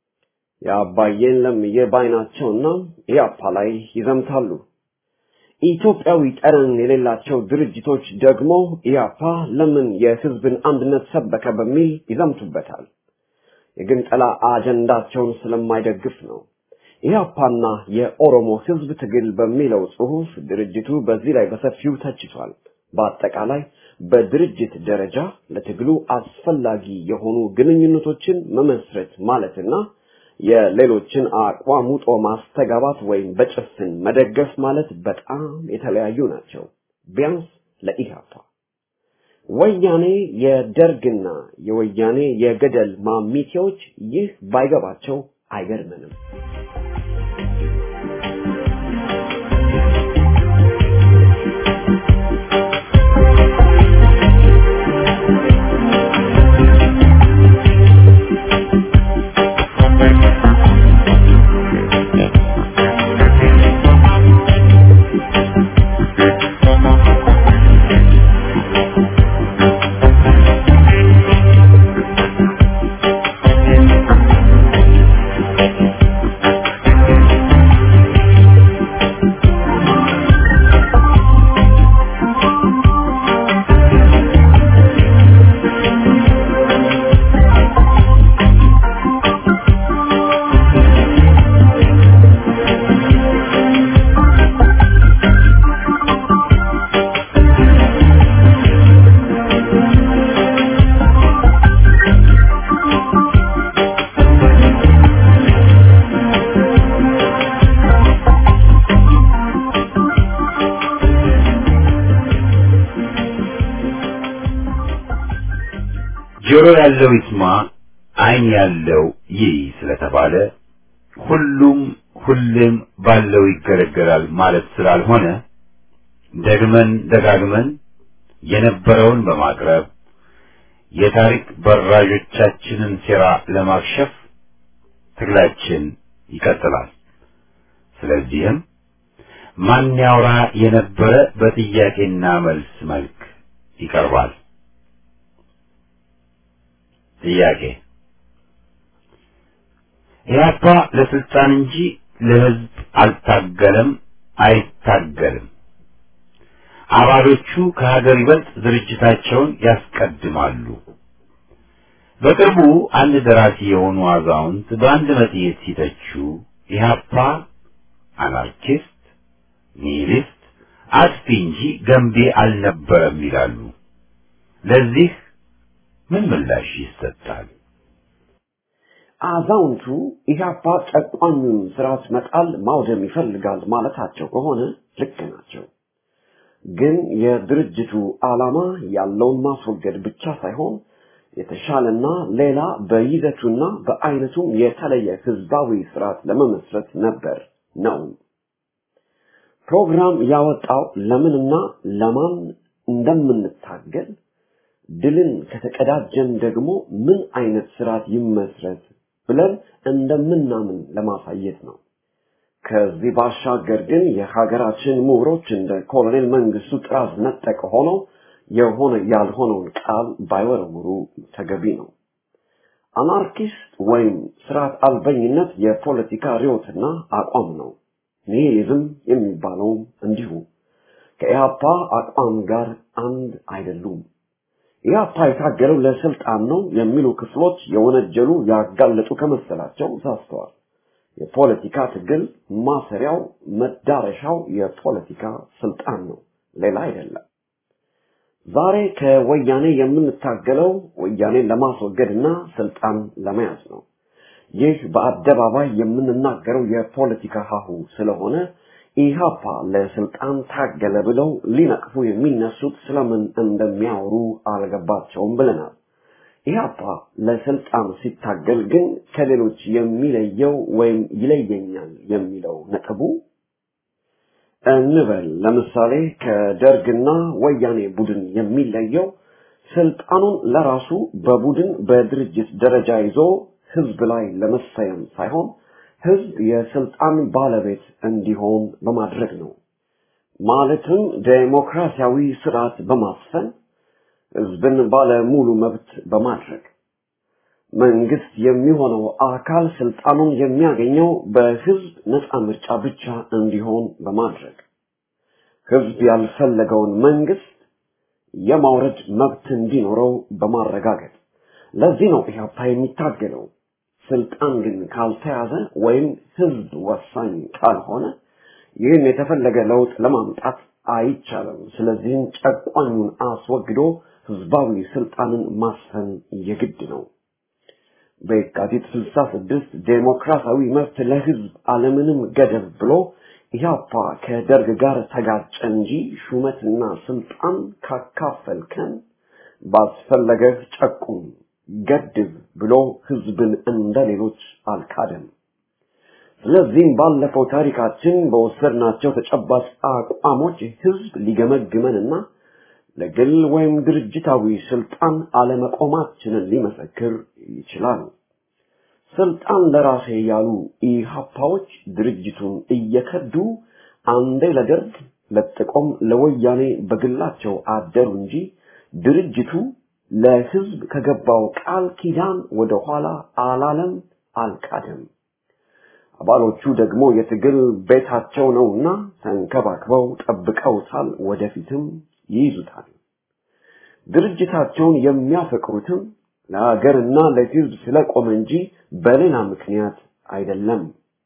የአባዬን ለምዬ ባይናቸውና ኢያፓ ላይ ይዘምታሉ። ኢትዮጵያዊ ጠረን የሌላቸው ድርጅቶች ደግሞ ኢያፓ ለምን የህዝብን አንድነት ሰበከ በሚል ይዘምቱበታል። የግንጠላ አጀንዳቸውን ስለማይደግፍ ነው። ኢህአፓና የኦሮሞ ህዝብ ትግል በሚለው ጽሑፍ ድርጅቱ በዚህ ላይ በሰፊው ተችቷል። በአጠቃላይ በድርጅት ደረጃ ለትግሉ አስፈላጊ የሆኑ ግንኙነቶችን መመስረት ማለትና የሌሎችን አቋም ውጦ ማስተጋባት ወይም በጭፍን መደገፍ ማለት በጣም የተለያዩ ናቸው። ቢያንስ ለኢህአፓ ወያኔ የደርግና የወያኔ የገደል ማሚቴዎች ይህ ባይገባቸው አይገርምንም። ያለው ይስማ፣ ዓይን ያለው ይይ ስለተባለ ሁሉም ሁሌም ባለው ይገለገላል ማለት ስላልሆነ ደግመን ደጋግመን የነበረውን በማቅረብ የታሪክ በራዦቻችንን ሴራ ለማክሸፍ ትግላችን ይቀጥላል። ስለዚህም ማን ያውራ የነበረ በጥያቄና መልስ መልክ ይቀርባል። ጥያቄ ኢህአፓ ለስልጣን እንጂ ለህዝብ አልታገለም፣ አይታገልም። አባሎቹ ከሀገር ይበልጥ ድርጅታቸውን ያስቀድማሉ። በቅርቡ አንድ ደራሲ የሆኑ አዛውንት በአንድ መጽሔት ሲተቹ ኢህአፓ አናርኪስት፣ ኒሂሊስት፣ አጥፊ እንጂ ገንቢ አልነበረም ይላሉ። ለዚህ ምን ምላሽ ይሰጣል? አዛውንቱ ኢህአፓ ጨቋኙን ስርዓት መጣል ማውደም ይፈልጋል ማለታቸው ከሆነ ልክ ናቸው። ግን የድርጅቱ ዓላማ ያለውን ማስወገድ ብቻ ሳይሆን የተሻለና ሌላ በይዘቱና በአይነቱም የተለየ ህዝባዊ ስርዓት ለመመስረት ነበር ነው። ፕሮግራም ያወጣው ለምንና ለማን እንደምንታገል ድልን ከተቀዳጀን ደግሞ ምን አይነት ስርዓት ይመስረት ብለን እንደምናምን ለማሳየት ነው። ከዚህ ባሻገር ግን የሀገራችን ምሁሮች እንደ ኮሎኔል መንግስቱ ጥራዝ ነጠቅ ሆነው የሆነ ያልሆነውን ቃል ባይወረውሩ ተገቢ ነው። አናርኪስት ወይም ስርዓት አልበኝነት የፖለቲካ ርዮትና አቋም ነው። ኒሂሊዝም የሚባለውም እንዲሁ ከኢህአፓ አቋም ጋር አንድ አይደሉም። ኢህአፓ የታገለው ለስልጣን ነው የሚሉ ክፍሎች የወነጀሉ ያጋለጡ ከመሰላቸው ሳስተዋል። የፖለቲካ ትግል ማሰሪያው መዳረሻው የፖለቲካ ስልጣን ነው፣ ሌላ አይደለም። ዛሬ ከወያኔ የምንታገለው ወያኔን ለማስወገድና ስልጣን ለመያዝ ነው። ይህ በአደባባይ የምንናገረው የፖለቲካ ሀሁ ስለሆነ ኢህአፓ ለስልጣን ታገለ ብለው ሊነቅፉ የሚነሱት ስለምን እንደሚያወሩ አልገባቸውም ብለናል። ኢህአፓ ለስልጣን ሲታገል ግን ከሌሎች የሚለየው ወይም ይለየኛል የሚለው ነጥቡ እንበል ለምሳሌ ከደርግና ወያኔ ቡድን የሚለየው ስልጣኑን ለራሱ በቡድን በድርጅት ደረጃ ይዞ ህዝብ ላይ ለመሰየም ሳይሆን ህዝብ የስልጣን ባለቤት እንዲሆን በማድረግ ነው። ማለትም ዴሞክራሲያዊ ስርዓት በማስፈን ህዝብን ባለ ሙሉ መብት በማድረግ መንግስት የሚሆነው አካል ስልጣኑን የሚያገኘው በህዝብ ነፃ ምርጫ ብቻ እንዲሆን በማድረግ ህዝብ ያልፈለገውን መንግስት የማውረድ መብት እንዲኖረው በማረጋገጥ ለዚህ ነው ኢህአፓ የሚታገለው። ስልጣን ግን ካልተያዘ ወይም ህዝብ ወሳኝ ካልሆነ ይህን የተፈለገ ለውጥ ለማምጣት አይቻልም። ስለዚህም ጨቋኙን አስወግዶ ህዝባዊ ስልጣንን ማስፈን የግድ ነው። በየካቲት 66 ዴሞክራሲያዊ መብት ለህዝብ አለምንም ገደብ ብሎ ኢህአፓ ከደርግ ጋር ተጋጨ እንጂ ሹመትና ስልጣን ካካፈልከን ባስፈለገህ ጨቁም ገድብ ብሎ ህዝብን እንደ ሌሎች አልካደም። ስለዚህም ባለፈው ታሪካችን በወሰድናቸው ተጨባጭ አቋሞች ህዝብ ሊገመግመንና ለግል ወይም ድርጅታዊ ስልጣን አለመቆማችንን ሊመሰክር ይችላል። ስልጣን ለራሴ ያሉ ኢህአፓዎች ድርጅቱን እየከዱ አንዴ ለደርግ ለጥቆም ለወያኔ በግላቸው አደሩ እንጂ ድርጅቱ ለህዝብ ከገባው ቃል ኪዳን ወደ ኋላ አላለም፣ አልካደም። አባሎቹ ደግሞ የትግል ቤታቸው ነውና ተንከባክበው ጠብቀውታል፣ ወደፊትም ይይዙታል። ድርጅታቸውን የሚያፈቅሩትም ለሀገርና ለህዝብ ስለቆመ እንጂ በሌላ ምክንያት አይደለም።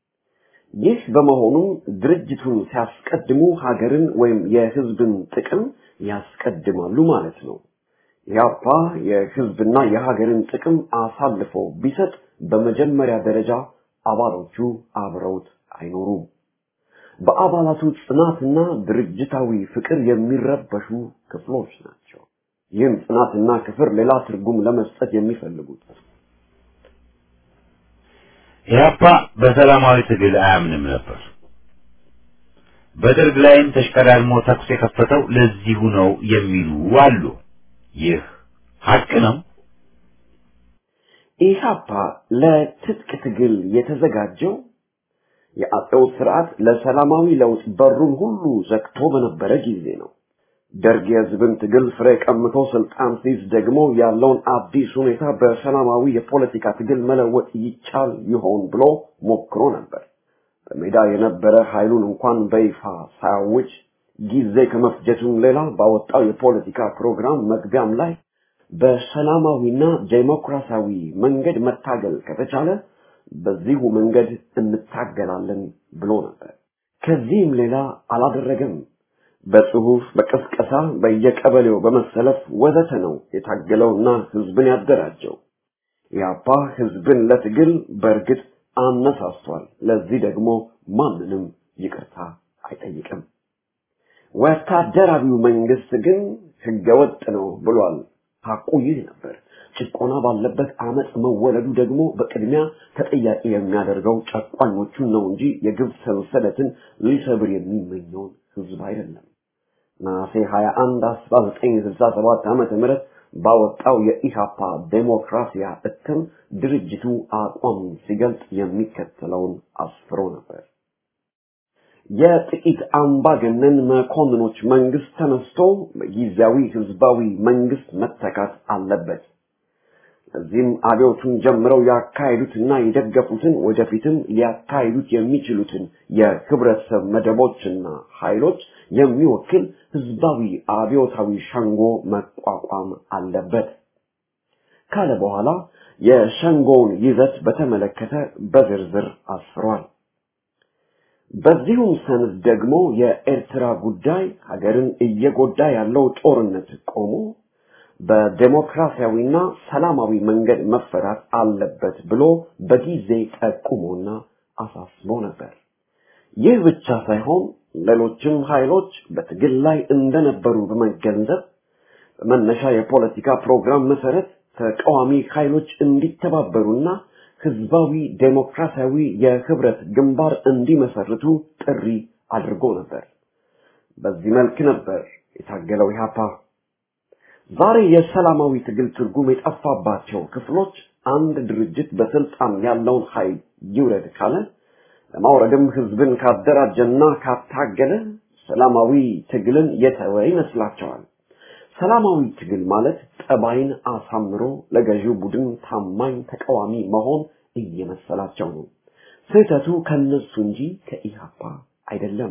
ይህ በመሆኑም ድርጅቱን ሲያስቀድሙ ሀገርን ወይም የህዝብን ጥቅም ያስቀድማሉ ማለት ነው። ኢህአፓ የህዝብና የሀገርን ጥቅም አሳልፎ ቢሰጥ በመጀመሪያ ደረጃ አባሎቹ አብረውት አይኖሩም። በአባላቱ ጽናትና ድርጅታዊ ፍቅር የሚረበሹ ክፍሎች ናቸው። ይህም ጽናትና ክፍር ሌላ ትርጉም ለመስጠት የሚፈልጉት ኢህአፓ በሰላማዊ ትግል አያምንም ነበር። በደርግ ላይም ተሽቀዳድሞ ተኩስ የከፈተው ለዚሁ ነው የሚሉ አሉ። ይህ ሀቅ ነው። ኢህአፓ ለትጥቅ ትግል የተዘጋጀው የአጼው ስርዓት ለሰላማዊ ለውጥ በሩን ሁሉ ዘግቶ በነበረ ጊዜ ነው። ደርግ የህዝብን ትግል ፍሬ ቀምቶ ስልጣን ሲይዝ ደግሞ ያለውን አዲስ ሁኔታ በሰላማዊ የፖለቲካ ትግል መለወጥ ይቻል ይሆን ብሎ ሞክሮ ነበር። በሜዳ የነበረ ኃይሉን እንኳን በይፋ ሳያውጅ ጊዜ ከመፍጀቱም ሌላ ባወጣው የፖለቲካ ፕሮግራም መግቢያም ላይ በሰላማዊና ዴሞክራሲያዊ መንገድ መታገል ከተቻለ በዚሁ መንገድ እንታገላለን ብሎ ነበር። ከዚህም ሌላ አላደረገም። በጽሁፍ፣ በቅስቀሳ፣ በየቀበሌው በመሰለፍ ወዘተ ነው የታገለውና ህዝብን ያደራጀው። ያፓ ህዝብን ለትግል በእርግጥ አነሳስቷል። ለዚህ ደግሞ ማንንም ይቅርታ አይጠይቅም። ወታደራዊው መንግስት ግን ህገወጥ ነው ብሏል። ሐቁ ይህ ነበር። ጭቆና ባለበት አመፅ መወለዱ ደግሞ በቅድሚያ ተጠያቂ የሚያደርገው ጨቋኞቹን ነው እንጂ የግብ ሰንሰለትን ሊሰብር የሚመኘውን ህዝብ አይደለም። ነሐሴ 21 1967 ዓመተ ምህረት ባወጣው የኢሃፓ ዴሞክራሲያ እትም ድርጅቱ አቋሙን ሲገልጽ የሚከተለውን አስፍሮ ነበር። የጥቂት አምባገነን መኮንኖች መንግስት ተነስቶ በጊዜያዊ ህዝባዊ መንግስት መተካት አለበት። እዚህም አብዮቱን ጀምረው ያካሄዱትና የደገፉትን ወደፊትም ሊያካሂዱት የሚችሉትን የህብረተሰብ መደቦችና ኃይሎች የሚወክል ህዝባዊ አብዮታዊ ሸንጎ መቋቋም አለበት ካለ በኋላ የሸንጎውን ይዘት በተመለከተ በዝርዝር አስፍሯል። በዚሁም ሰነድ ደግሞ የኤርትራ ጉዳይ ሀገርን እየጎዳ ያለው ጦርነት ቆሞ በዴሞክራሲያዊና ሰላማዊ መንገድ መፈታት አለበት ብሎ በጊዜ ጠቁሞና አሳስቦ ነበር። ይህ ብቻ ሳይሆን ሌሎችም ኃይሎች በትግል ላይ እንደነበሩ በመገንዘብ በመነሻ የፖለቲካ ፕሮግራም መሰረት ተቃዋሚ ኃይሎች እንዲተባበሩና ህዝባዊ ዴሞክራሲያዊ የህብረት ግንባር እንዲመሰርቱ ጥሪ አድርጎ ነበር። በዚህ መልክ ነበር የታገለው ኢህአፓ። ዛሬ የሰላማዊ ትግል ትርጉም የጠፋባቸው ክፍሎች አንድ ድርጅት በስልጣን ያለውን ኃይል ይውረድ ካለ ለማውረድም ህዝብን ካደራጀና ካታገለ ሰላማዊ ትግልን የተወ ይመስላቸዋል። ሰላማዊ ትግል ማለት ጠባይን አሳምሮ ለገዢው ቡድን ታማኝ ተቃዋሚ መሆን እየመሰላቸው ነው። ስህተቱ ከነሱ እንጂ ከኢህአፓ አይደለም።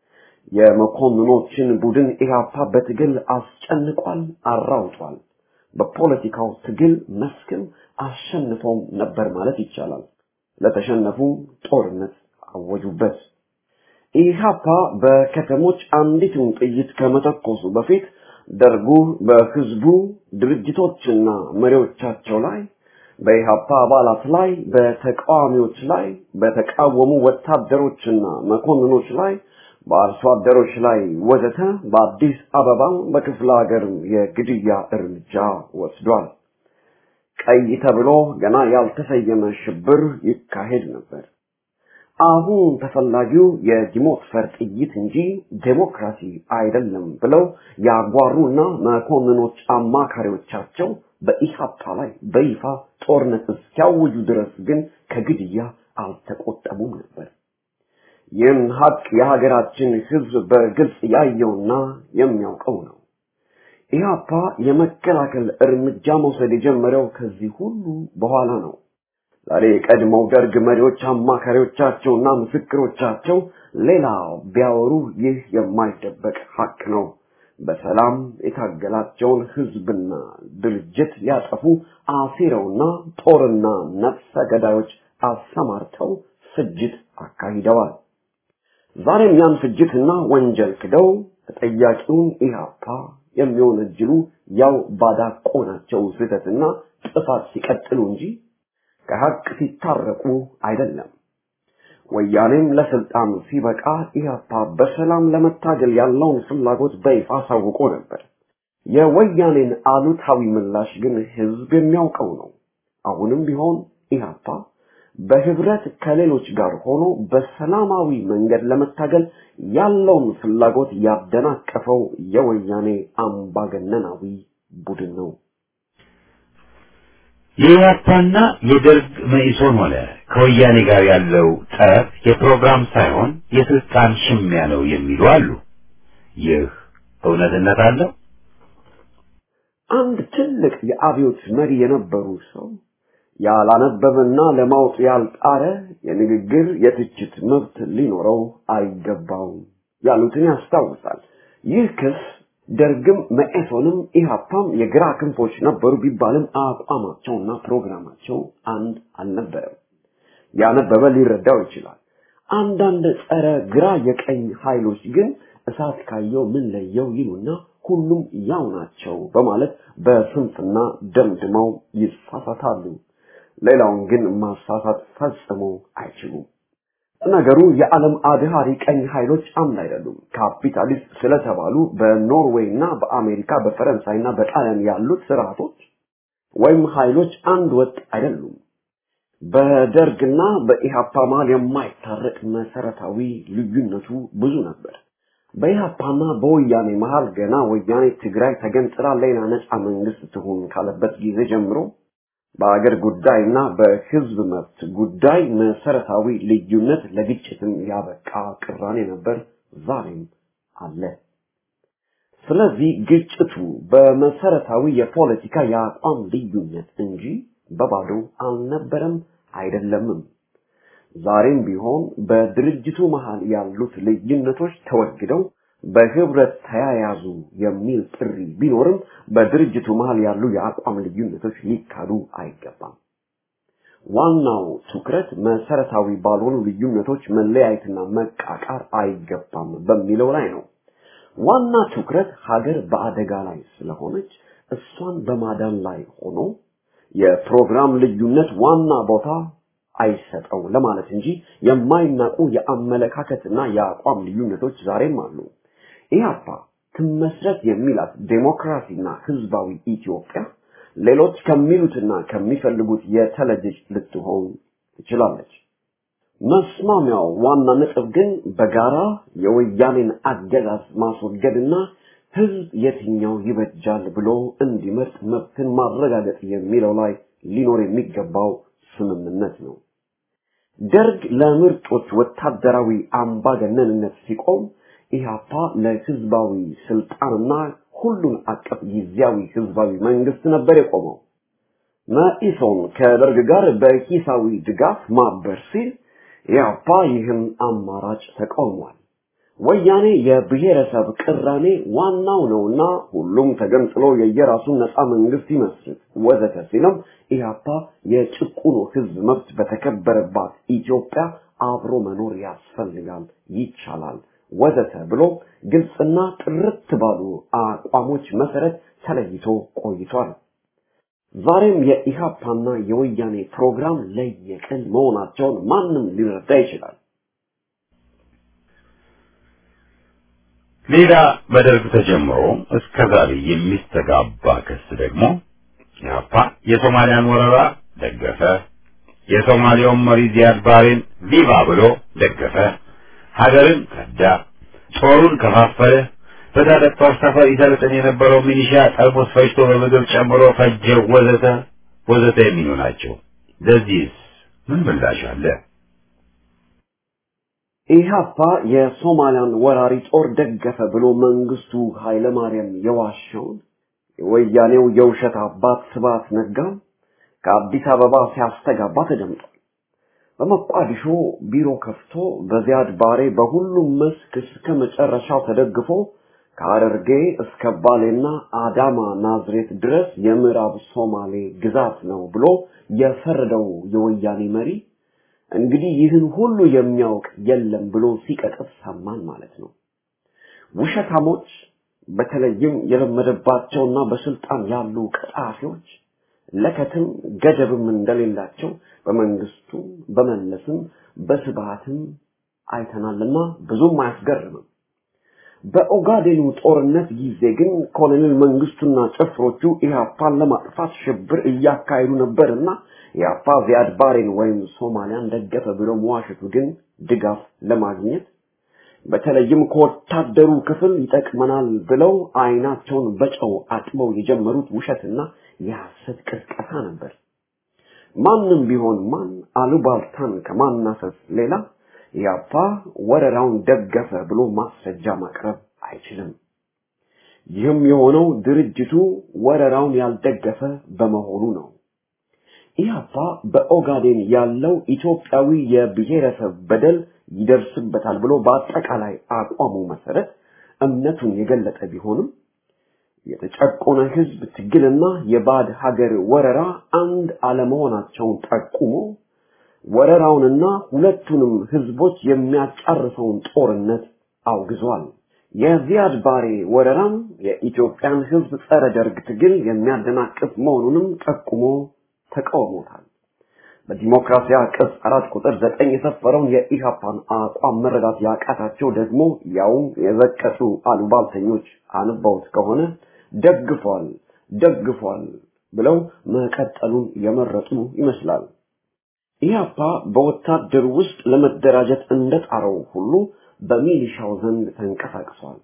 የመኮንኖችን ቡድን ኢህአፓ በትግል አስጨንቋል፣ አራውጧል። በፖለቲካው ትግል መስክም አሸንፈውም ነበር ማለት ይቻላል። ለተሸነፉም ጦርነት አወጁበት። ኢህአፓ በከተሞች አንዲትን ጥይት ከመተኮሱ በፊት ደርጉ በህዝቡ ድርጅቶችና መሪዎቻቸው ላይ በኢህአፓ አባላት ላይ በተቃዋሚዎች ላይ በተቃወሙ ወታደሮችና መኮንኖች ላይ በአርሶ አደሮች ላይ ወዘተ በአዲስ አበባ በክፍለ ሀገር የግድያ እርምጃ ወስዷል። ቀይ ተብሎ ገና ያልተሰየመ ሽብር ይካሄድ ነበር። አሁን ተፈላጊው የዲሞክፈር ጥይት እንጂ ዴሞክራሲ አይደለም ብለው ያጓሩና መኮንኖች አማካሪዎቻቸው በኢህአፓ ላይ በይፋ ጦርነት እስኪያውጁ ድረስ ግን ከግድያ አልተቆጠቡም ነበር። ይህን ሀቅ የሀገራችን ህዝብ በግልጽ ያየውና የሚያውቀው ነው። ኢህአፓ የመከላከል እርምጃ መውሰድ የጀመረው ከዚህ ሁሉ በኋላ ነው። ዛሬ የቀድሞው ደርግ መሪዎች አማካሪዎቻቸውና ምስክሮቻቸው ሌላ ቢያወሩ ይህ የማይደበቅ ሀቅ ነው። በሰላም የታገላቸውን ህዝብና ድርጅት ሊያጠፉ አሲረውና ጦርና ነፍሰ ገዳዮች አሰማርተው ፍጅት አካሂደዋል። ዛሬም ያን ፍጅትና ወንጀል ክደው ተጠያቂውን ኢህአፓ የሚወነጅሉ ያው ባዳቆናቸው ስህተትና ጥፋት ሲቀጥሉ እንጂ ከሀቅ ሲታረቁ አይደለም። ወያኔም ለስልጣን ሲበቃ ኢህአፓ በሰላም ለመታገል ያለውን ፍላጎት በይፋ አሳውቆ ነበር። የወያኔን አሉታዊ ምላሽ ግን ህዝብ የሚያውቀው ነው። አሁንም ቢሆን ኢህአፓ በህብረት ከሌሎች ጋር ሆኖ በሰላማዊ መንገድ ለመታገል ያለውን ፍላጎት ያደናቀፈው የወያኔ አምባገነናዊ ቡድን ነው። የኢህአፓና የደርግ መኢሶን ሆነ ከወያኔ ጋር ያለው ጠብ የፕሮግራም ሳይሆን የስልጣን ሽሚያ ነው የሚሉ አሉ። ይህ እውነትነት አለው? አንድ ትልቅ የአብዮት መሪ የነበሩ ሰው ያላነበበና ለማወቅ ያልጣረ የንግግር የትችት መብት ሊኖረው አይገባውም ያሉትን ያስታውሳል። ይህ ክስ ደርግም መኢሶንም ኢህአፓም የግራ ክንፎች ነበሩ ቢባልም አቋማቸውና ፕሮግራማቸው አንድ አልነበረም። ያነበበ ሊረዳው ይችላል። አንዳንድ ጸረ ግራ የቀኝ ኃይሎች ግን እሳት ካየው ምን ለየው ይሉና ሁሉም ያው ናቸው በማለት በስንፍና ደምድመው ይሳሳታሉ። ሌላውን ግን ማሳሳት ፈጽሞ አይችሉም። ነገሩ የዓለም አድሃሪ ቀኝ ኃይሎች አምድ አይደሉም። ካፒታሊስት ስለተባሉ በኖርዌይ እና በአሜሪካ በፈረንሳይና በጣሊያን ያሉት ስርዓቶች ወይም ኃይሎች አንድ ወጥ አይደሉም። በደርግና በኢሃፓ መሃል የማይታረቅ መሰረታዊ ልዩነቱ ብዙ ነበር። በኢሃፓና በወያኔ መሃል ገና ወያኔ ትግራይ ተገንጥላ ሌላ ነፃ መንግስት ትሁን ካለበት ጊዜ ጀምሮ በአገር ጉዳይና በህዝብ መብት ጉዳይ መሰረታዊ ልዩነት ለግጭትም ያበቃ ቅራኔ ነበር፣ ዛሬም አለ። ስለዚህ ግጭቱ በመሰረታዊ የፖለቲካ የአቋም ልዩነት እንጂ በባዶ አልነበረም አይደለምም። ዛሬም ቢሆን በድርጅቱ መሃል ያሉት ልዩነቶች ተወግደው በህብረት ተያያዙ የሚል ጥሪ ቢኖርም በድርጅቱ መሃል ያሉ የአቋም ልዩነቶች ሊካዱ አይገባም። ዋናው ትኩረት መሰረታዊ ባልሆኑ ልዩነቶች መለያየትና መቃቃር አይገባም በሚለው ላይ ነው። ዋና ትኩረት ሀገር በአደጋ ላይ ስለሆነች እሷን በማዳን ላይ ሆኖ የፕሮግራም ልዩነት ዋና ቦታ አይሰጠው ለማለት እንጂ የማይናቁ የአመለካከትና የአቋም ልዩነቶች ዛሬም አሉ። ኢህአፓ ትመስረት የሚላት ዴሞክራሲና ህዝባዊ ኢትዮጵያ ሌሎች ከሚሉትና ከሚፈልጉት የተለየች ልትሆን ትችላለች። መስማሚያው ዋና ነጥብ ግን በጋራ የወያኔን አገዛዝ ማስወገድና ህዝብ የትኛው ይበጃል ብሎ እንዲመርጥ መብትን ማረጋገጥ የሚለው ላይ ሊኖር የሚገባው ስምምነት ነው። ደርግ ለምርጦች ወታደራዊ አምባገነንነት ሲቆም ኢህአፓ ለህዝባዊ ስልጣንና ሁሉን አቀፍ ጊዜያዊ ህዝባዊ መንግስት ነበር የቆመው። መኢሶን ከደርግ ጋር በሂሳዊ ድጋፍ ማበር ሲል ኢህአፓ ይህን አማራጭ ተቃውሟል። ወያኔ የብሔረሰብ ቅራኔ ዋናው ነውና ሁሉም ተገንጥሎ የየራሱን ነፃ መንግስት ይመስርት ወዘተ ሲልም ኢህአፓ የጭቁኑ ህዝብ መብት በተከበረባት ኢትዮጵያ አብሮ መኖር ያስፈልጋል፣ ይቻላል ወዘተ ብሎ ግልጽና ጥርት ባሉ አቋሞች መሰረት ተለይቶ ቆይቷል። ዛሬም የኢሃፓና የወያኔ ፕሮግራም ለየቅል መሆናቸውን ማንም ሊረዳ ይችላል። ሌላ በደርግ ተጀምሮ እስከ ዛሬ የሚስተጋባ ክስ ደግሞ ኢህአፓ የሶማሊያን ወረራ ደገፈ፣ የሶማሊያውን መሪ ዚያድ ባሬን ቪቫ ብሎ ደገፈ፣ ሀገርን ከዳ፣ ጦሩን ከፋፈለ፣ በታጠቅ ጦር ሰፈር ይሰለጥን የነበረው ሚሊሻ ጠርሙስ ፈጅቶ በምግብ ጨምሮ ፈጀው፣ ወዘተ ወዘተ የሚሉ ናቸው። ለዚህስ ምን ምላሽ አለ? ኢህአፓ የሶማሊያን ወራሪ ጦር ደገፈ ብሎ መንግስቱ ኃይለማርያም የዋሸውን የወያኔው የውሸት አባት ስብሐት ነጋም ከአዲስ አበባ ሲያስተጋባ ተደምጧል። በመቋዲሾ ቢሮ ከፍቶ በዚያድ ባሬ በሁሉም መስክ እስከ መጨረሻው ተደግፎ ከሐረርጌ እስከ ባሌና አዳማ ናዝሬት ድረስ የምዕራብ ሶማሌ ግዛት ነው ብሎ የፈረደው የወያኔ መሪ እንግዲህ ይህን ሁሉ የሚያውቅ የለም ብሎ ሲቀጥፍ ሰማን ማለት ነው። ውሸታሞች በተለይም የለመደባቸውና በስልጣን ያሉ ቀጣፊዎች ለከትም ገደብም እንደሌላቸው በመንግስቱ በመለስም በስብሃትም አይተናልና ብዙም አያስገርምም። በኦጋዴኑ ጦርነት ጊዜ ግን ኮሎኔል መንግስቱና ጭፍሮቹ ኢህአፓን ለማጥፋት ሽብር እያካሄዱ ነበርና ኢህአፓ ዚያድ ባሬን ወይም ሶማሊያን ደገፈ ብሎ መዋሸቱ ግን ድጋፍ ለማግኘት በተለይም ከወታደሩ ክፍል ይጠቅመናል ብለው አይናቸውን በጨው አጥበው የጀመሩት ውሸትና የሐሰት ቅስቀሳ ነበር። ማንም ቢሆን ማን አሉባልታን ከማናፈስ ሌላ ኢህአፓ ወረራውን ደገፈ ብሎ ማስረጃ ማቅረብ አይችልም። ይህም የሆነው ድርጅቱ ወረራውን ያልደገፈ በመሆኑ ነው። ኢህአፓ በኦጋዴን ያለው ኢትዮጵያዊ የብሔረሰብ በደል ይደርስበታል ብሎ በአጠቃላይ አቋሙ መሰረት እምነቱን የገለጠ ቢሆንም የተጨቆነ ህዝብ ትግልና የባዕድ ሀገር ወረራ አንድ አለመሆናቸውን ጠቁሞ ወረራውንና ሁለቱንም ህዝቦች የሚያጫርሰውን ጦርነት አውግዟል። የዚያድ ባሬ ወረራም የኢትዮጵያን ህዝብ ጸረ ደርግ ትግል የሚያደናቅፍ መሆኑንም ጠቁሞ ተቃውሞታል። በዲሞክራሲያ ቅጽ አራት ቁጥር ዘጠኝ የሰፈረውን የኢህአፓን አቋም መረዳት ያቃታቸው ደግሞ ያውም የዘቀጡ አሉባልተኞች አንባውት ከሆነ ደግፏል ደግፏል ብለው መቀጠሉን የመረጡ ይመስላል። ኢህአፓ በወታደር ውስጥ ለመደራጀት እንደጣረው ሁሉ በሚሊሻው ዘንድ ተንቀሳቅሷል።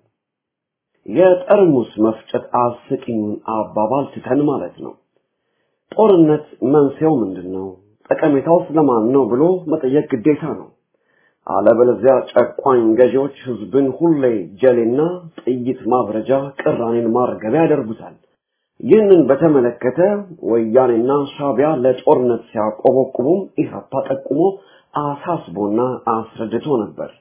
የጠርሙስ መፍጨት አስቂኙን አባባል ትተን ማለት ነው። ጦርነት መንስኤው ምንድን ነው? ጠቀሜታው ስለማን ነው ብሎ መጠየቅ ግዴታ ነው። አለበለዚያ ጨቋኝ ገዢዎች ህዝብን ሁሌ ጀሌና ጥይት ማብረጃ፣ ቅራኔን ማርገቢያ ያደርጉታል። ይህንን በተመለከተ ወያኔና ሻቢያ ለጦርነት ሲያቆበቁቡም ኢህአፓ ጠቁሞ አሳስቦና አስረድቶ ነበር።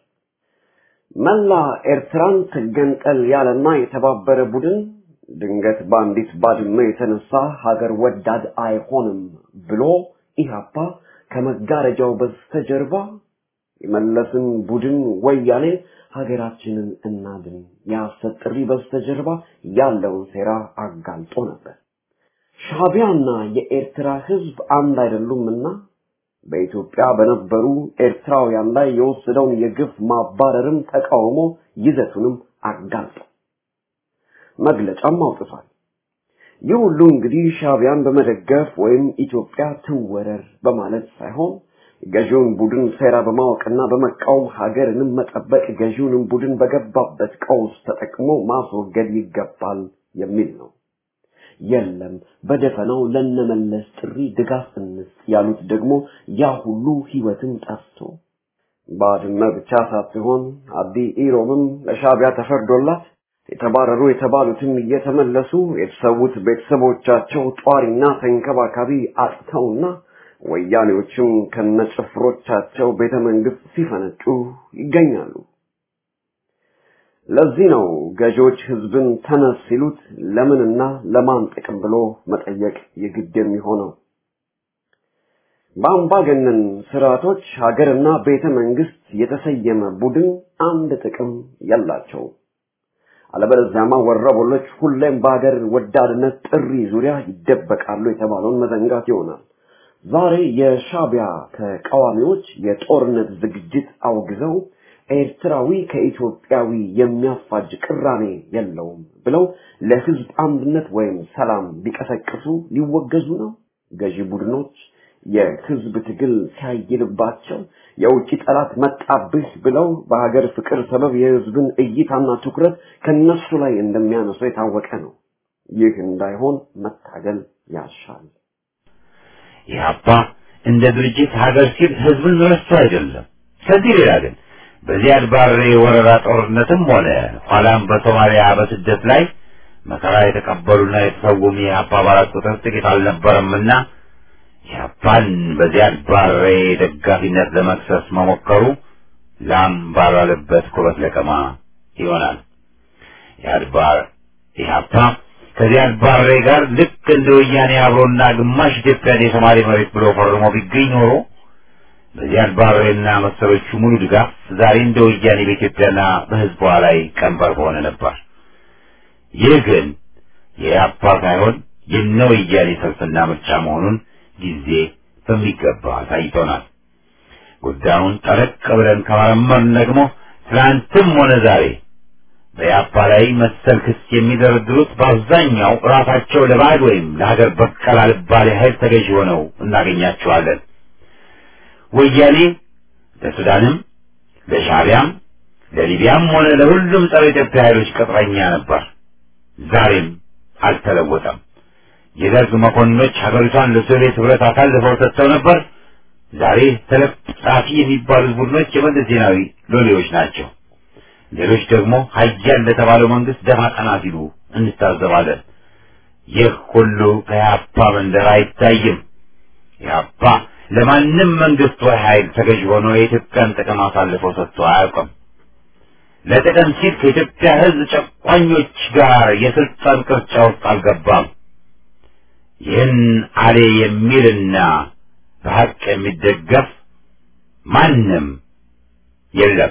መላ ኤርትራን ትገንጠል ያለና የተባበረ ቡድን ድንገት በአንዲት ባድመ የተነሳ ሀገር ወዳድ አይሆንም ብሎ ኢህአፓ ከመጋረጃው በስተጀርባ የመለስን ቡድን ወያኔ ሀገራችንን እናድን የሐሰት ጥሪ በስተጀርባ ያለውን ሴራ አጋልጦ ነበር። ሻቢያና የኤርትራ ህዝብ አንድ አይደሉምና በኢትዮጵያ በነበሩ ኤርትራውያን ላይ የወሰደውን የግፍ ማባረርም ተቃውሞ ይዘቱንም አጋልጦ መግለጫም አውጥቷል። ይህ ሁሉ እንግዲህ ሻቢያን በመደገፍ ወይም ኢትዮጵያ ትወረር በማለት ሳይሆን ገዢውን ቡድን ሴራ በማወቅና በመቃወም ሀገርንም መጠበቅ ገዢውንም ቡድን በገባበት ቀውስ ተጠቅሞ ማስወገድ ይገባል የሚል ነው። የለም በደፈናው ለነመለስ ጥሪ ድጋፍ እንስጥ ያሉት ደግሞ ያ ሁሉ ህይወትም ጠፍቶ ባድመ ብቻ ሳትሆን አዲ ኢሮምም ለሻቢያ ተፈርዶላት የተባረሩ የተባሉትም እየተመለሱ የተሰዉት ቤተሰቦቻቸው ጧሪና ተንከባካቢ አጥተውና ወያኔዎችም ከነጭፍሮቻቸው ቤተ መንግስት ሲፈነጩ ይገኛሉ። ለዚህ ነው ገዢዎች ህዝብን ተነስ ሲሉት ለምንና ለማን ጥቅም ብሎ መጠየቅ የግድ የሚሆነው። በአምባገነን ስርዓቶች ሀገርና ቤተ መንግስት የተሰየመ ቡድን አንድ ጥቅም የላቸው። አለበለዚያማ ወረበሎች ሁሌም በሀገር ወዳድነት ጥሪ ዙሪያ ይደበቃሉ የተባለውን መዘንጋት ይሆናል። ዛሬ የሻቢያ ተቃዋሚዎች የጦርነት ዝግጅት አውግዘው ኤርትራዊ ከኢትዮጵያዊ የሚያፋጅ ቅራኔ የለውም ብለው ለህዝብ አንድነት ወይም ሰላም ቢቀሰቅሱ ሊወገዙ ነው። ገዢ ቡድኖች የህዝብ ትግል ሲያይልባቸው የውጭ ጠላት መጣብህ ብለው በሀገር ፍቅር ሰበብ የህዝብን እይታና ትኩረት ከነሱ ላይ እንደሚያነሱ የታወቀ ነው። ይህ እንዳይሆን መታገል ያሻል። ኢህአፓ እንደ ድርጅት ሀገር ሲል ህዝብን ረስቶ አይደለም። ከዚህ ሌላ ግን በዚያድ ባሬ ወረራ ጦርነትም ሆነ ኋላም በሶማሊያ በስደት ላይ መከራ የተቀበሉና የተሰውም የኢህአፓ አባላት ቁጥር ጥቂት አልነበረምና ኢህአፓን በዚያድ ባሬ ደጋፊነት ለመክሰስ መሞከሩ ላም ባልዋለበት ኩበት ለቀማ ይሆናል። ኢህአድ ባር ኢህአፓ ከዚያድ ባሬ ጋር ልክ እንደ ወያኔ አብሮና ግማሽ ኢትዮጵያን የሶማሌ መሬት ብሎ ፈርሞ ቢገኝ ኖሮ በዚያድ ባሬና መሰሎቹ ሙሉ ድጋፍ ዛሬ እንደ ወያኔ በኢትዮጵያና በህዝቧ ላይ ቀንበር በሆነ ነበር። ይህ ግን የኢህአፓ ሳይሆን የነ ወያኔ ሰልፍና ምርጫ መሆኑን ጊዜ በሚገባ አሳይቶናል። ጉዳዩን ጠለቅ ብለን ከመረመርን ደግሞ ትናንትም ሆነ ዛሬ በያፓ ላይ መሰል ክስ የሚደረድሩት በአብዛኛው ራሳቸው ለባዕድ ወይም ለሀገር በቀል አልባሌ ኃይል ተገዥ ሆነው እናገኛቸዋለን። ወያኔ ለሱዳንም ለሻዕቢያም ለሊቢያም ሆነ ለሁሉም ጸረ ኢትዮጵያ ኃይሎች ቅጥረኛ ነበር። ዛሬም አልተለወጠም። የደርግ መኮንኖች ሀገሪቷን ለሶቪየት ህብረት አሳልፈው ሰጥተው ነበር። ዛሬ ተለጣፊ የሚባሉት ቡድኖች የመለስ ዜናዊ ሎሌዎች ናቸው። ሌሎች ደግሞ ሀያል ለተባለው መንግስት ደፋ ቀና ሲሉ እንታዘባለን። ይህ ሁሉ ከኢህአፓ መንደር አይታይም። ኢህአፓ ለማንም መንግስት ወይ ኃይል ተገዥ ሆኖ የኢትዮጵያን ጥቅም አሳልፈው ሰጥቶ አያውቅም። ለጥቅም ሲል ከኢትዮጵያ ህዝብ ጨቋኞች ጋር የስልጣን ቅርጫ ውስጥ አልገባም። ይህን አሌ የሚልና በሀቅ የሚደገፍ ማንም የለም።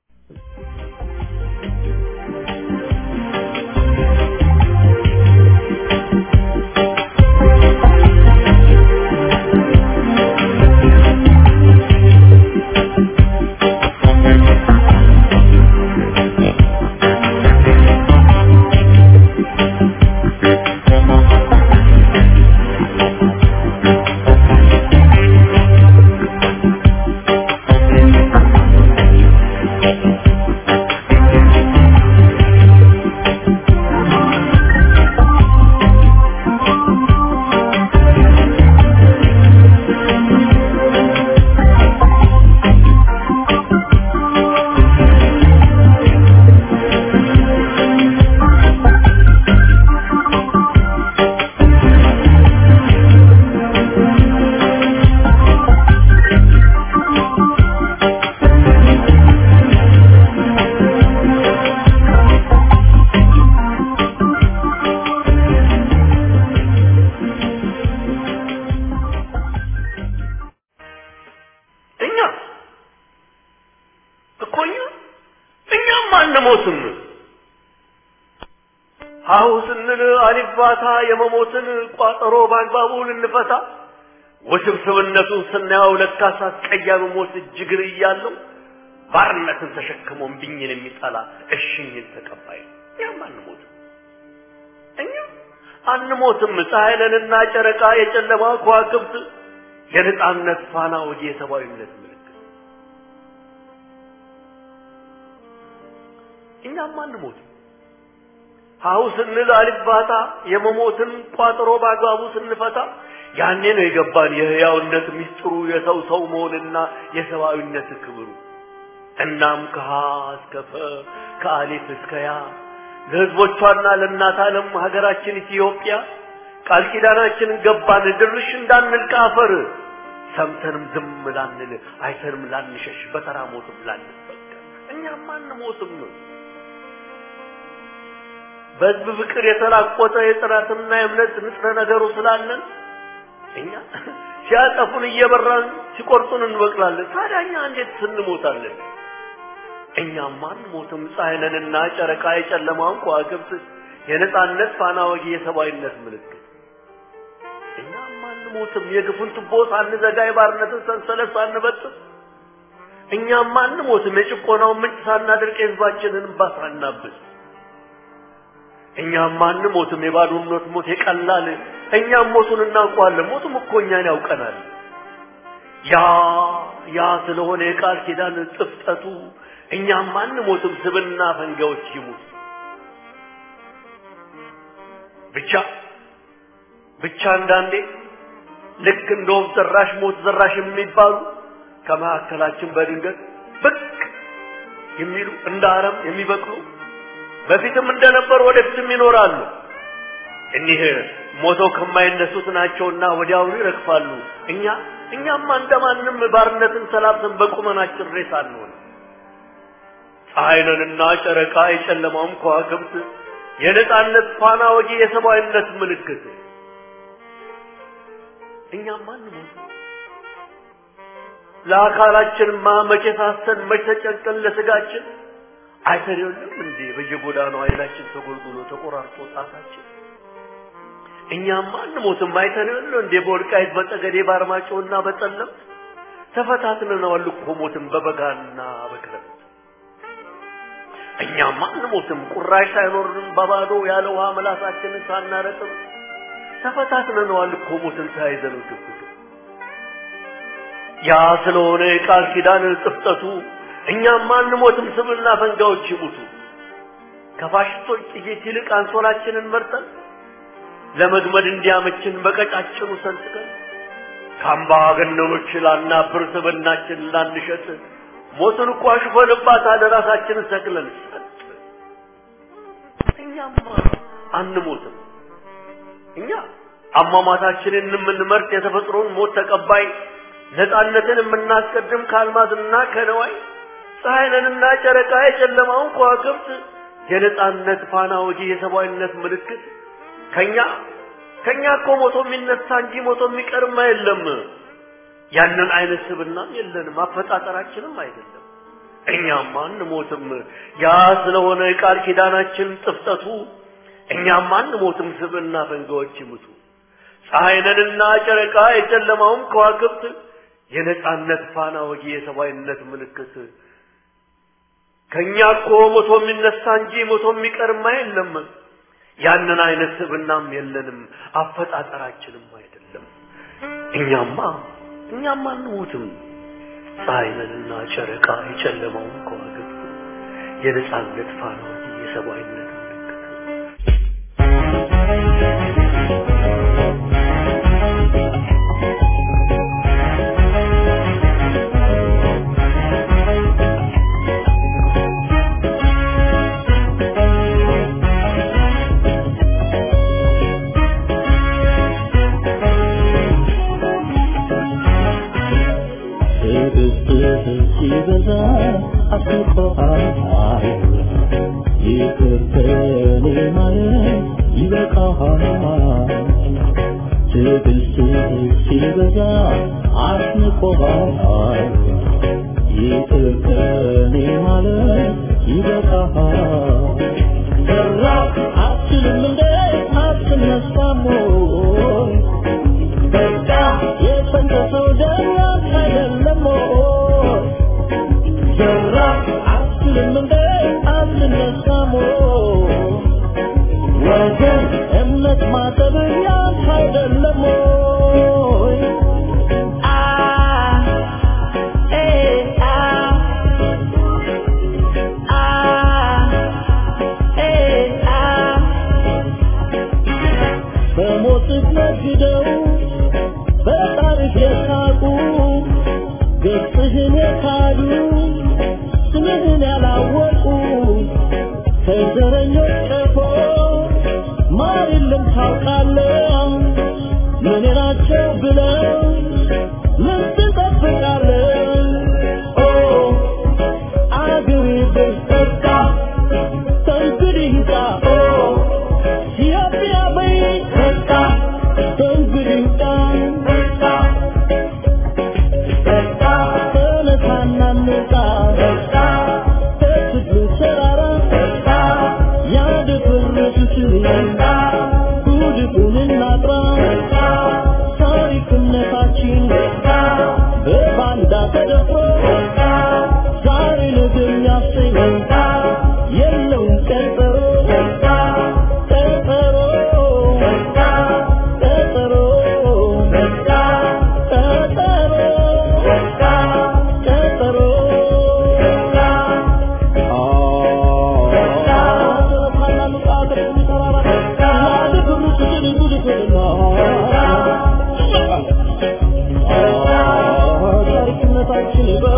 እኛ እኮ እኛ እኛም አንሞትም። ሀሁ ስንል አሊባታ የመሞትን ቋጠሮ በአግባቡ ልንፈታ ውስብስብነቱን ስናየው ለካስ አስቀያሚ ሞት እጅግር እያለው ባርነትን ተሸክሞ እምቢኝን የሚጠላ እሽኝን ተቀባይ ነው። እኛም አንሞትም። እኛ አንሞትም። ፀሐይ ነንና ጨረቃ የጨለማ ከዋክብት የነጻነት ፋና ወዲ የሰብአዊነት ምልክት እኛም አንሞትም። ሀሁ ስንል አልባታ የመሞትን ቋጥሮ በአግባቡ ስንፈታ ያኔ ነው የገባን የህያውነት ሚስጥሩ የሰው ሰው መሆንና የሰብአዊነት ክብሩ። እናም ከሀ እስከ ፈ ከአሊፍ እስከ ያ ለህዝቦቿና ለእናት ዓለም ሀገራችን ኢትዮጵያ ቃል ኪዳናችንን ገባን ድርሽ እንዳንል ከአፈር ሰምተንም ዝም ላንል አይተንም ላንሸሽ በተራ ሞትም ላንበቀል እኛም አንሞትም። በህዝብ ፍቅር የተላቆጠ የጥራትና የእምነት ንጥረ ነገሩ ስላለን እኛ ሲያጠፉን እየበራን ሲቆርጡን እንበቅላለን። ታዲያ እኛ እንዴት ስንሞታለን? እኛም አንሞትም። ፀሐይ ነንና ጨረቃ የጨለማውን ከዋክብት የነጻነት ፋና ወጊ የሰብአዊነት ምልክት እኛም አንሞትም። የግፉን ቱቦ ሳንዘጋ የባርነትን ሰንሰለት ሳንበጥስ እኛም አንሞትም። የጭቆናውን ምንጭ ሳናደርቅ የህዝባችንን እንባ ሳናብስ እኛም አንሞትም። የባዶነት ሞት የቀላል እኛም ሞቱን እናውቀዋለን። ሞቱም እኮ እኛን ያውቀናል። ያ ያ ስለሆነ የቃል ኪዳን ጥፍጠቱ እኛም አንሞትም። ስብና ፈንጋዎች ይሙት ብቻ ብቻ አንዳንዴ ልክ እንደ ወፍ ዘራሽ ሞት ዘራሽ የሚባሉ ከመካከላችን በድንገት ብቅ የሚሉ እንደ አረም የሚበቅሉ በፊትም እንደነበሩ ወደፊትም ይኖራሉ። እኒህ ሞተው ከማይነሱት ናቸውና ወዲያውኑ ይረግፋሉ። እኛ እኛማ እንደማንም ባርነትን ሰላብተን በቁመናችን ሬሳ አንሆን። ፀሐይ ነንና ጨረቃ የጨለማውም ከዋክብት የነጻነት ፋና ወጊ የሰብአዊነት ምልክት እኛም አንሞት። ለአካላችንማ መቼ ሳስተን መቼ ተጨንቀን ለስጋችን አይተን የለም እንዴ በየጎዳናው አይናችን ተጎልጉሎ ተቆራርጦ ጣታችን እኛም አንሞትም። አይተን የለም እንዴ በወልቃይት በጠገዴ በአርማጭሆና በጠለምት ተፈታትነናል እኮ ሞትን በበጋና በክረምት እኛም አንሞትም ቁራሽ ሳይኖርን በባዶ ያለ ውሃ ምላሳችንን ሳናረጥም ተፈታትነነዋል እኮ ሞትን ተያይዘን ግብግብ ያ ስለሆነ የቃል ኪዳን ጥፍጠቱ እኛም አንሞትም ስብና ፈንጋዎች ይሙቱ ከፋሽስቶች ጥይት ይልቅ አንሶላችንን መርጠን ለመግመድ እንዲያመችን በቀጫጭኑ ሰንጥቀን ከአምባገነኖች ላናብር ስብናችን ላንሸጥ ሞትን እኮ አሽፈንባታል ራሳችንን ሰቅለን ሰጥ እኛማ አንሞትም እኛ አሟሟታችንን የምንመርጥ የተፈጥሮን ሞት ተቀባይ ነፃነትን የምናስቀድም ከአልማዝና ከነዋይ ፀሐይንና ጨረቃ የጨለማውን ከዋክብት የነፃነት ፋና ወጊ የሰብአዊነት ምልክት ከኛ ከኛ እኮ ሞቶ የሚነሳ እንጂ ሞቶ የሚቀርማ የለም። ያንን አይነት ስብናም የለንም፣ አፈጣጠራችንም አይደለም። እኛም አንሞትም። ያ ስለሆነ የቃል ኪዳናችን ጥፍጠቱ እኛም አንሞትም፣ ስብና ፈንጋዎች ይሙቱ። ፀሐይንና ጨረቃ የጨለማውም ከዋክብት የነፃነት ፋና ወጊ የሰብአዊነት ምልክት ከኛ እኮ ሞቶ የሚነሳ እንጂ ሞቶ የሚቀርማ የለም። ያንን አይነት ስብናም የለንም፣ አፈጣጠራችንም አይደለም። እኛማ እኛማ አንሞትም። ፀሐይንና ጨረቃ የጨለማውን ከዋክብት የነፃነት ፋና ወጊ የሰብአዊነት ምልክት ሲበዛ አስቆሃል ይቅር ከኔ ማለት ይበቃሃል ትዕግስትህ ሲበዛ አስንቆሃል ይቅር ከኔ ማለት ይበቃሃል ሰራ አትችልም እንደ አትነሳም ወይ በቃ የፈንከሰው ደም አይደለም ወይ ሰራ አትችልም እንደ አትነሳም ወይ ወገን እምነት ማጠብ ያንተ አይደለም ወይ አ ኤ አ አ ኤ አ በሞትህ ነግደው በታሪክ የሳቁ ገጽህን የካዱ ስምህን ያላወቁ ከዘረኞች ቀፎ ማር የለም ታውቃለህ ምን ናቸው ብለው ምን ትጠብቃለህ ኦ አገሬ በስተቃ ከእንግዲህ ይውጣ ኦ ኢትዮጵያ በይ በቃ ከእንግዲህ ይውጣ በቃ በቃ ተነሳና እንውጣ በቃ ከትግሉ ተራራ በቃ ያደፈረሱትን በቃ ጉድፉን እናጥራ በቃ ታሪክነታችን በቃ በባንዳ ተደፍሮ በቃ ዛሬ ነገ የሚያሰኝ በቃ የለውም ቀጠሮ በቃ ቀጠሮ በቃ ቀጠሮ በቃ ቀጠሮ በቃ ቀጠሮ በቃ ታሪክነታችን